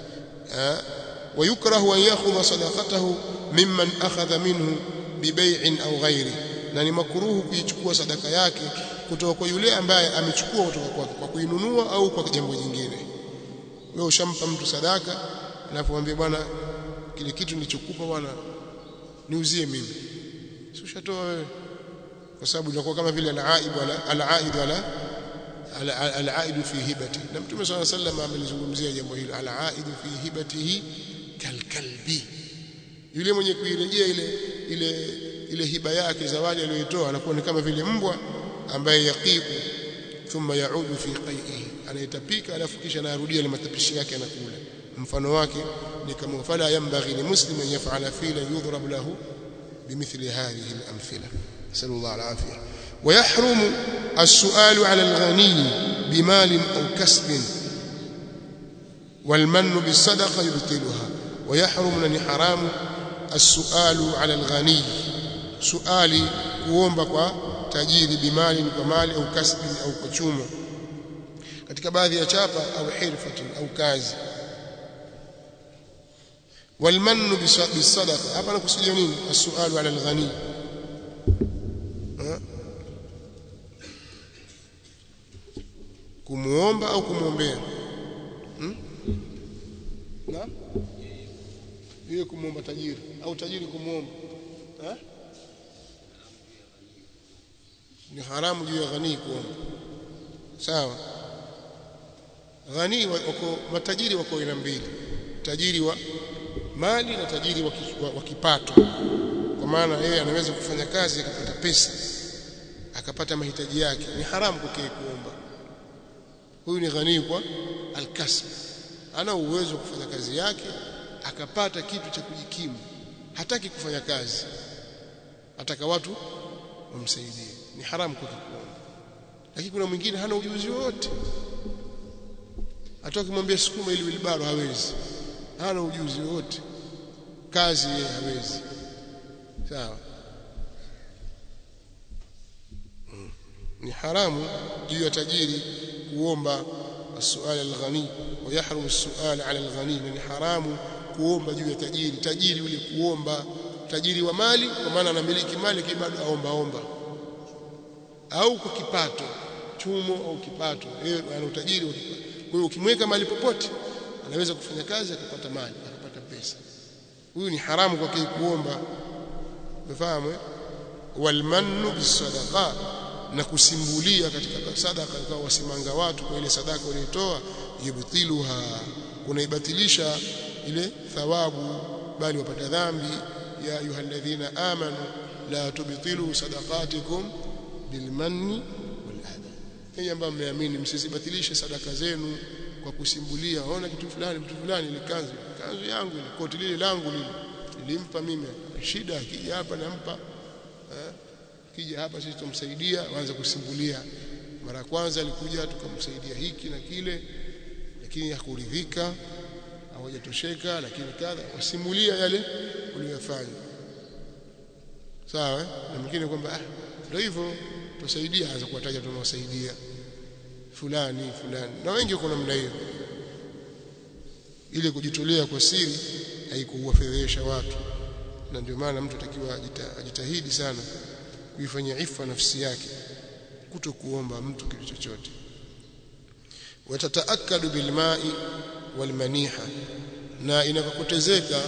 ويكره أن يأخذ صدقته ممن أخذ منه ببيع أو غيره na ni makruhu kuichukua sadaka yake kutoka kwa yule ambaye amechukua kutoka kwake kwa kuinunua au kwa jambo jingine wewe ushampa mtu sadaka alafu mwambie bwana kile kitu nilichokupa bwana niuzie mimi si ushatoa wewe kwa sababu inakuwa kama vile al-aib wala al-aid wala al-aid fi hibati na mtume swalla sallam amelizungumzia jambo hilo al-aid fi hibatihi kalkalbi yule mwenye kuirejea ile ile ile hiba yake zawadi aliyoitoa anakuwa ni kama vile mbwa ambaye yaqiqu thumma yaudu fi qai'ihi anayetapika alafu kisha anarudia ile matapishi yake anakula mfano wake ni kama fala yambaghi li muslimin yaf'ala fila yudhrab lahu bimithli hadhihi al-amthila sallallahu al-afiyah ويحرم السؤال على الغني بمال أو كسب والمن بالصدقة يبطلها ويحرم لن حرام السؤال على الغني سؤالي kuomba kwa tajiri bimali kwa mali au kasbi au kwa chuma katika baadhi ya chapa au hirfatin au kazi والمن بالصدقه hapa nakusudia nini السؤال على الغني kumuomba au kumwombea hmm? na hiyo kumuomba tajiri au tajiri kumuomba eh? ni haramu juu ya ghani kuomba sawa ghani wako matajiri wako aina mbili tajiri wa mali na tajiri wa, wa, wa kipato kwa maana yeye anaweza kufanya kazi akapata pesa akapata mahitaji yake ni haramu kwake kuomba huyu ni ghani kwa alkasb ana uwezo wa kufanya kazi yake akapata kitu cha kujikimu hataki kufanya kazi ataka watu wamsaidie ni haramu kwake kuomba lakini kuna mwingine hana ujuzi wote hata ukimwambia sukuma ili wilbaro hawezi hana ujuzi wote kazi yeye hawezi sawa hmm. ni haramu juu ya tajiri kuomba السؤال الغني ويحرم السؤال على الغني ni haramu kuomba juu ya tajiri tajiri yule kuomba tajiri wa mali kwa maana anamiliki mali kibado aomba omba au kwa kipato chumo au kipato yeye ana utajiri wa kipato kwa hiyo ukimweka mahali popote anaweza kufanya kazi akapata mali akapata pesa huyu ni haramu kwake kuomba umefahamu eh? walmannu bisadaqa na kusimbulia katika sadaka kwa wasimanga watu kwa ile sadaka waliotoa yubtiluha kunaibatilisha ile thawabu bali wapata dhambi ya ayyuhalladhina amanu la tubtilu sadaqatikum bilmanni waladha hii ambayo mmeamini msizibatilishe sadaka zenu kwa kusimbulia ona kitu fulani mtu fulani ile kanzu kanzu yangu ile koti lile langu lile nilimpa mimi shida akija hapa nampa eh, kija hapa sisi tumsaidia waanze kusimbulia mara ya kwanza alikuja tukamsaidia hiki na kile lakini hakuridhika hawajatosheka lakini kadha wasimulia yale uliyofanya sawa eh? na mwingine kwamba ah ndio hivyo tusaidia aanza kuwataja tunawasaidia fulani fulani na wengi wako namna hiyo ili kujitolea kwa siri haikuwafedhesha watu na ndio maana mtu atakiwa ajita, ajitahidi sana kuifanyia ifa nafsi yake kuto kuomba mtu kitu chochote watataakadu bilmai walmaniha na inakokotezeka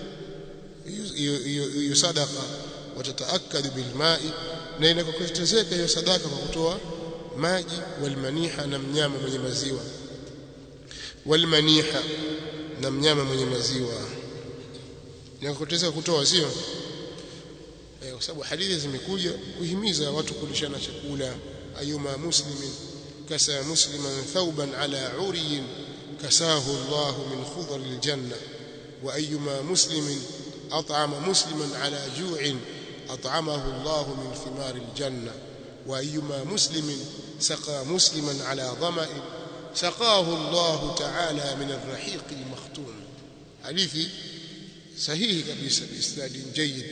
hiyo sadaka watataakadu bilmai na inakokotezeka hiyo sadaka kwa kutoa maji walmaniha na mnyama mwenye maziwa walmaniha na mnyama mwenye maziwa inakokotezeka kutoa sio eh, kwa sababu hadithi zimekuja kuhimiza watu kulishana chakula ayuma muslimin kasa musliman thawban ala uriyin kasahu Allah min khudar aljanna wa ayuma muslimin at'ama musliman ala ju'in at'amahu Allah min thimar aljanna wa ayuma muslimin saqa musliman ala dhama'in saqahu Allah ta'ala min الرحيق المختوم hadithi sahihi kabisa biisnadin jayyid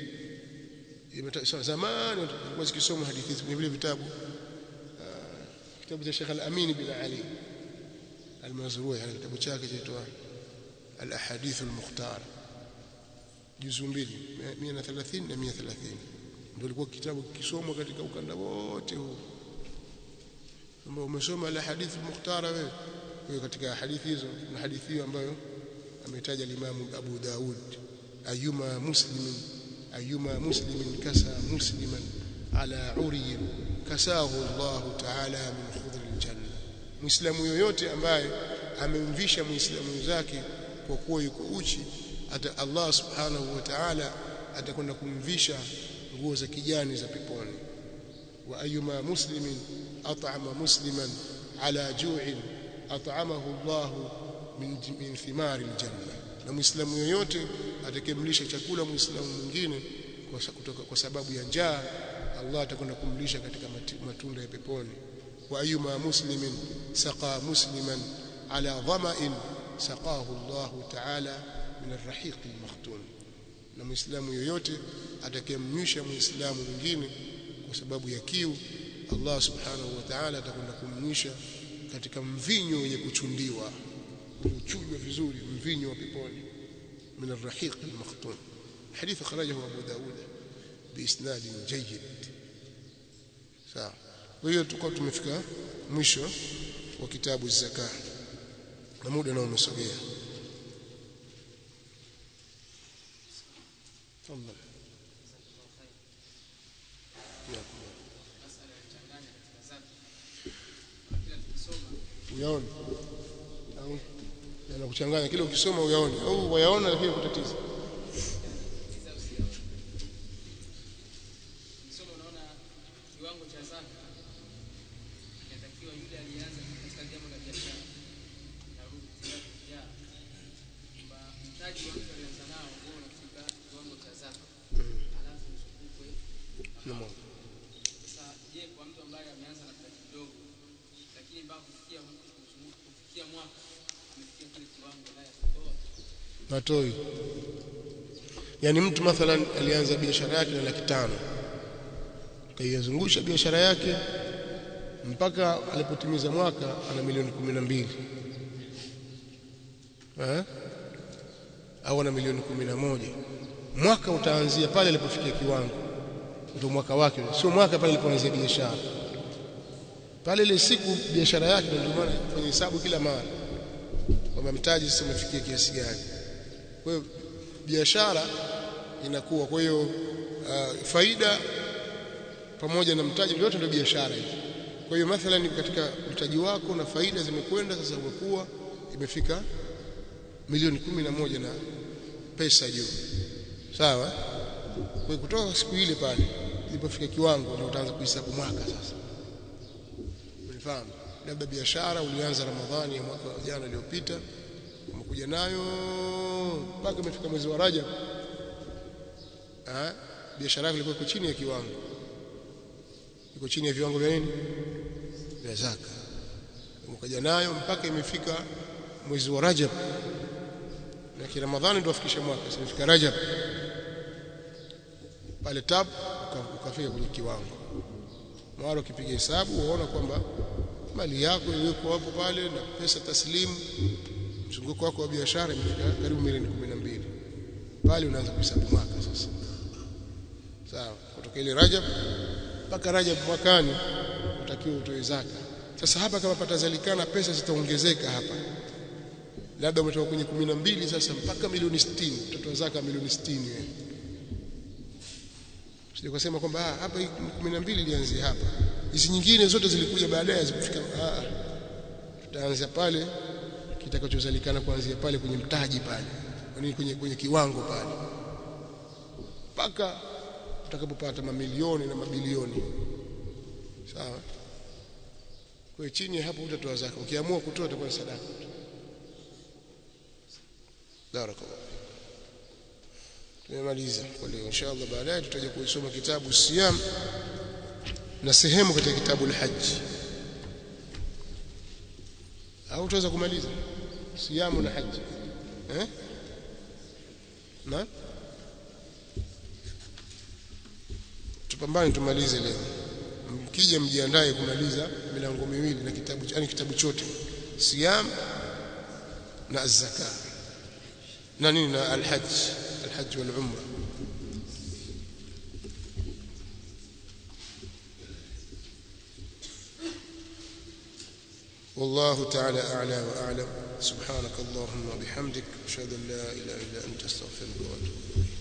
zamani tulikuwa zikisoma hadithi hizi kwenye vile vitabu kitabu cha Sheikh Al-Amin bin Ali Al-Mazrui ana kitabu chake chaitwa Al-Ahadith Al-Mukhtar juzu mbili 130 na 130 ndio ilikuwa kitabu kikisomwa katika ukanda wote huu kama umesoma Al-Ahadith Al-Mukhtar wewe wewe katika hadithi hizo na hadithi hiyo ambayo ametaja Imam Abu Daud ayuma muslimin ayuma muslimin kasa musliman ala uriyin kasahu Allah ta'ala min khudr aljanna muislamu yoyote ambaye amemvisha muislamu zake kwa kuwa yuko uchi hata Allah subhanahu wa ta'ala atakwenda kumvisha nguo za kijani za peponi wa ayuma muslimin at'ama musliman ala ju'in at'amahu Allah min, min thimari aljanna na muislamu yoyote atakemlisha chakula muislamu mwingine kwa, kutoka, kwa sababu ya njaa Allah atakwenda kumlisha katika matunda ya peponi wa ayuma muslimin saqa musliman ala dhama'in saqahu Allah ta'ala min arrahiq almakhtum na muislamu yoyote atakayemnywisha muislamu mwingine kwa sababu ya kiu Allah subhanahu wa ta'ala atakwenda kumnywisha katika mvinyo wenye kuchundiwa uchujwa vizuri mvinyo wa peponi min arrahiq almakhtum hadith kharajahu Abu Dawud biisnad jayyid sawa kwa hiyo tuko tumefika mwisho wa kitabu zaka na muda nao umesogea tafadhali uyaone au yanakuchanganya kile ukisoma uyaone au wayaona lakini kutatiza Somo unaona kiwango cha zaka inatakiwa yule alianza katika jambo la biashara narudi tena ya kwamba mtaji wa mtu alianza nao huo unafika kiwango cha zaka alafu usukukwe Naam. sasa je kwa mtu ambaye ameanza na mtaji kidogo lakini mpaka kufikia kufikia mwaka amefikia kile kiwango naye kutoa matoi yani mtu mathalan alianza biashara yake na laki tano kaiyazungusha biashara yake mpaka alipotimiza mwaka ana milioni kumi na mbili eh? au ana milioni kumi na moja mwaka utaanzia pale alipofikia kiwango ndio mwaka wake sio mwaka pale alipoanzia biashara pale ile siku biashara yake ndio maana kwenye hesabu kila mara kwamba mtaji sasa umefikia kiasi gani kwa hiyo biashara inakuwa kwa hiyo uh, faida pamoja na mtaji vyote ndio biashara hiyo kwa hiyo mathalan katika mtaji wako na faida zimekwenda sasa umekuwa imefika milioni kumi na moja na pesa juu sawa kwa hiyo kutoka siku ile pale ilipofika kiwango ndio utaanza kuhesabu mwaka sasa unifahamu labda biashara ulianza Ramadhani ya mwaka jana uliopita umekuja nayo mpaka imefika mwezi wa Rajab ah biashara yako ilikuwa iko chini ya kiwango iko chini ya viwango vya nini vya zaka umekuja nayo mpaka imefika mwezi wa Rajab na ki Ramadhani ndio afikisha mwaka sasa imefika Rajab pale tab ukafika kwenye kiwango mara ukipiga hesabu unaona kwamba mali yako iliyoko hapo pale na pesa taslimu mzunguko wako wa biashara imefika karibu milioni 12 pale unaanza kuhesabu mwaka sasa sawa kutoka ile Rajab mpaka Rajab mwakani utakiwa utoe zaka sasa hapa kama patazalikana pesa zitaongezeka hapa labda umetoka kwenye 12 sasa mpaka milioni 60 utatoa zaka milioni 60 wewe sije kusema kwamba ah hapa 12 ilianzia hapa hizi nyingine zote zilikuja baadaye zikufika ah tutaanza pale kitakachozalikana kuanzia pale kwenye mtaji pale yani kwenye kwenye kiwango pale mpaka utakapopata mamilioni na mabilioni sawa kwa chini hapo utatoa zaka ukiamua kutoa itakuwa sadaka barakallahu tumemaliza kwa leo inshallah baadaye tutaje kuisoma kitabu siyam na sehemu katika kitabu al-hajj au tutaweza kumaliza siyamu na haji eh na tupambane tumalize leo mkija mjiandae kumaliza milango miwili na kitabu yani kitabu chote siyam na az-zaka na nini na al-hajj al-hajj wal umra والله تعالى أعلى وأعلم سبحانك اللهم وبحمدك أشهد أن لا إله إلا أنت استغفرك وأتوب إليك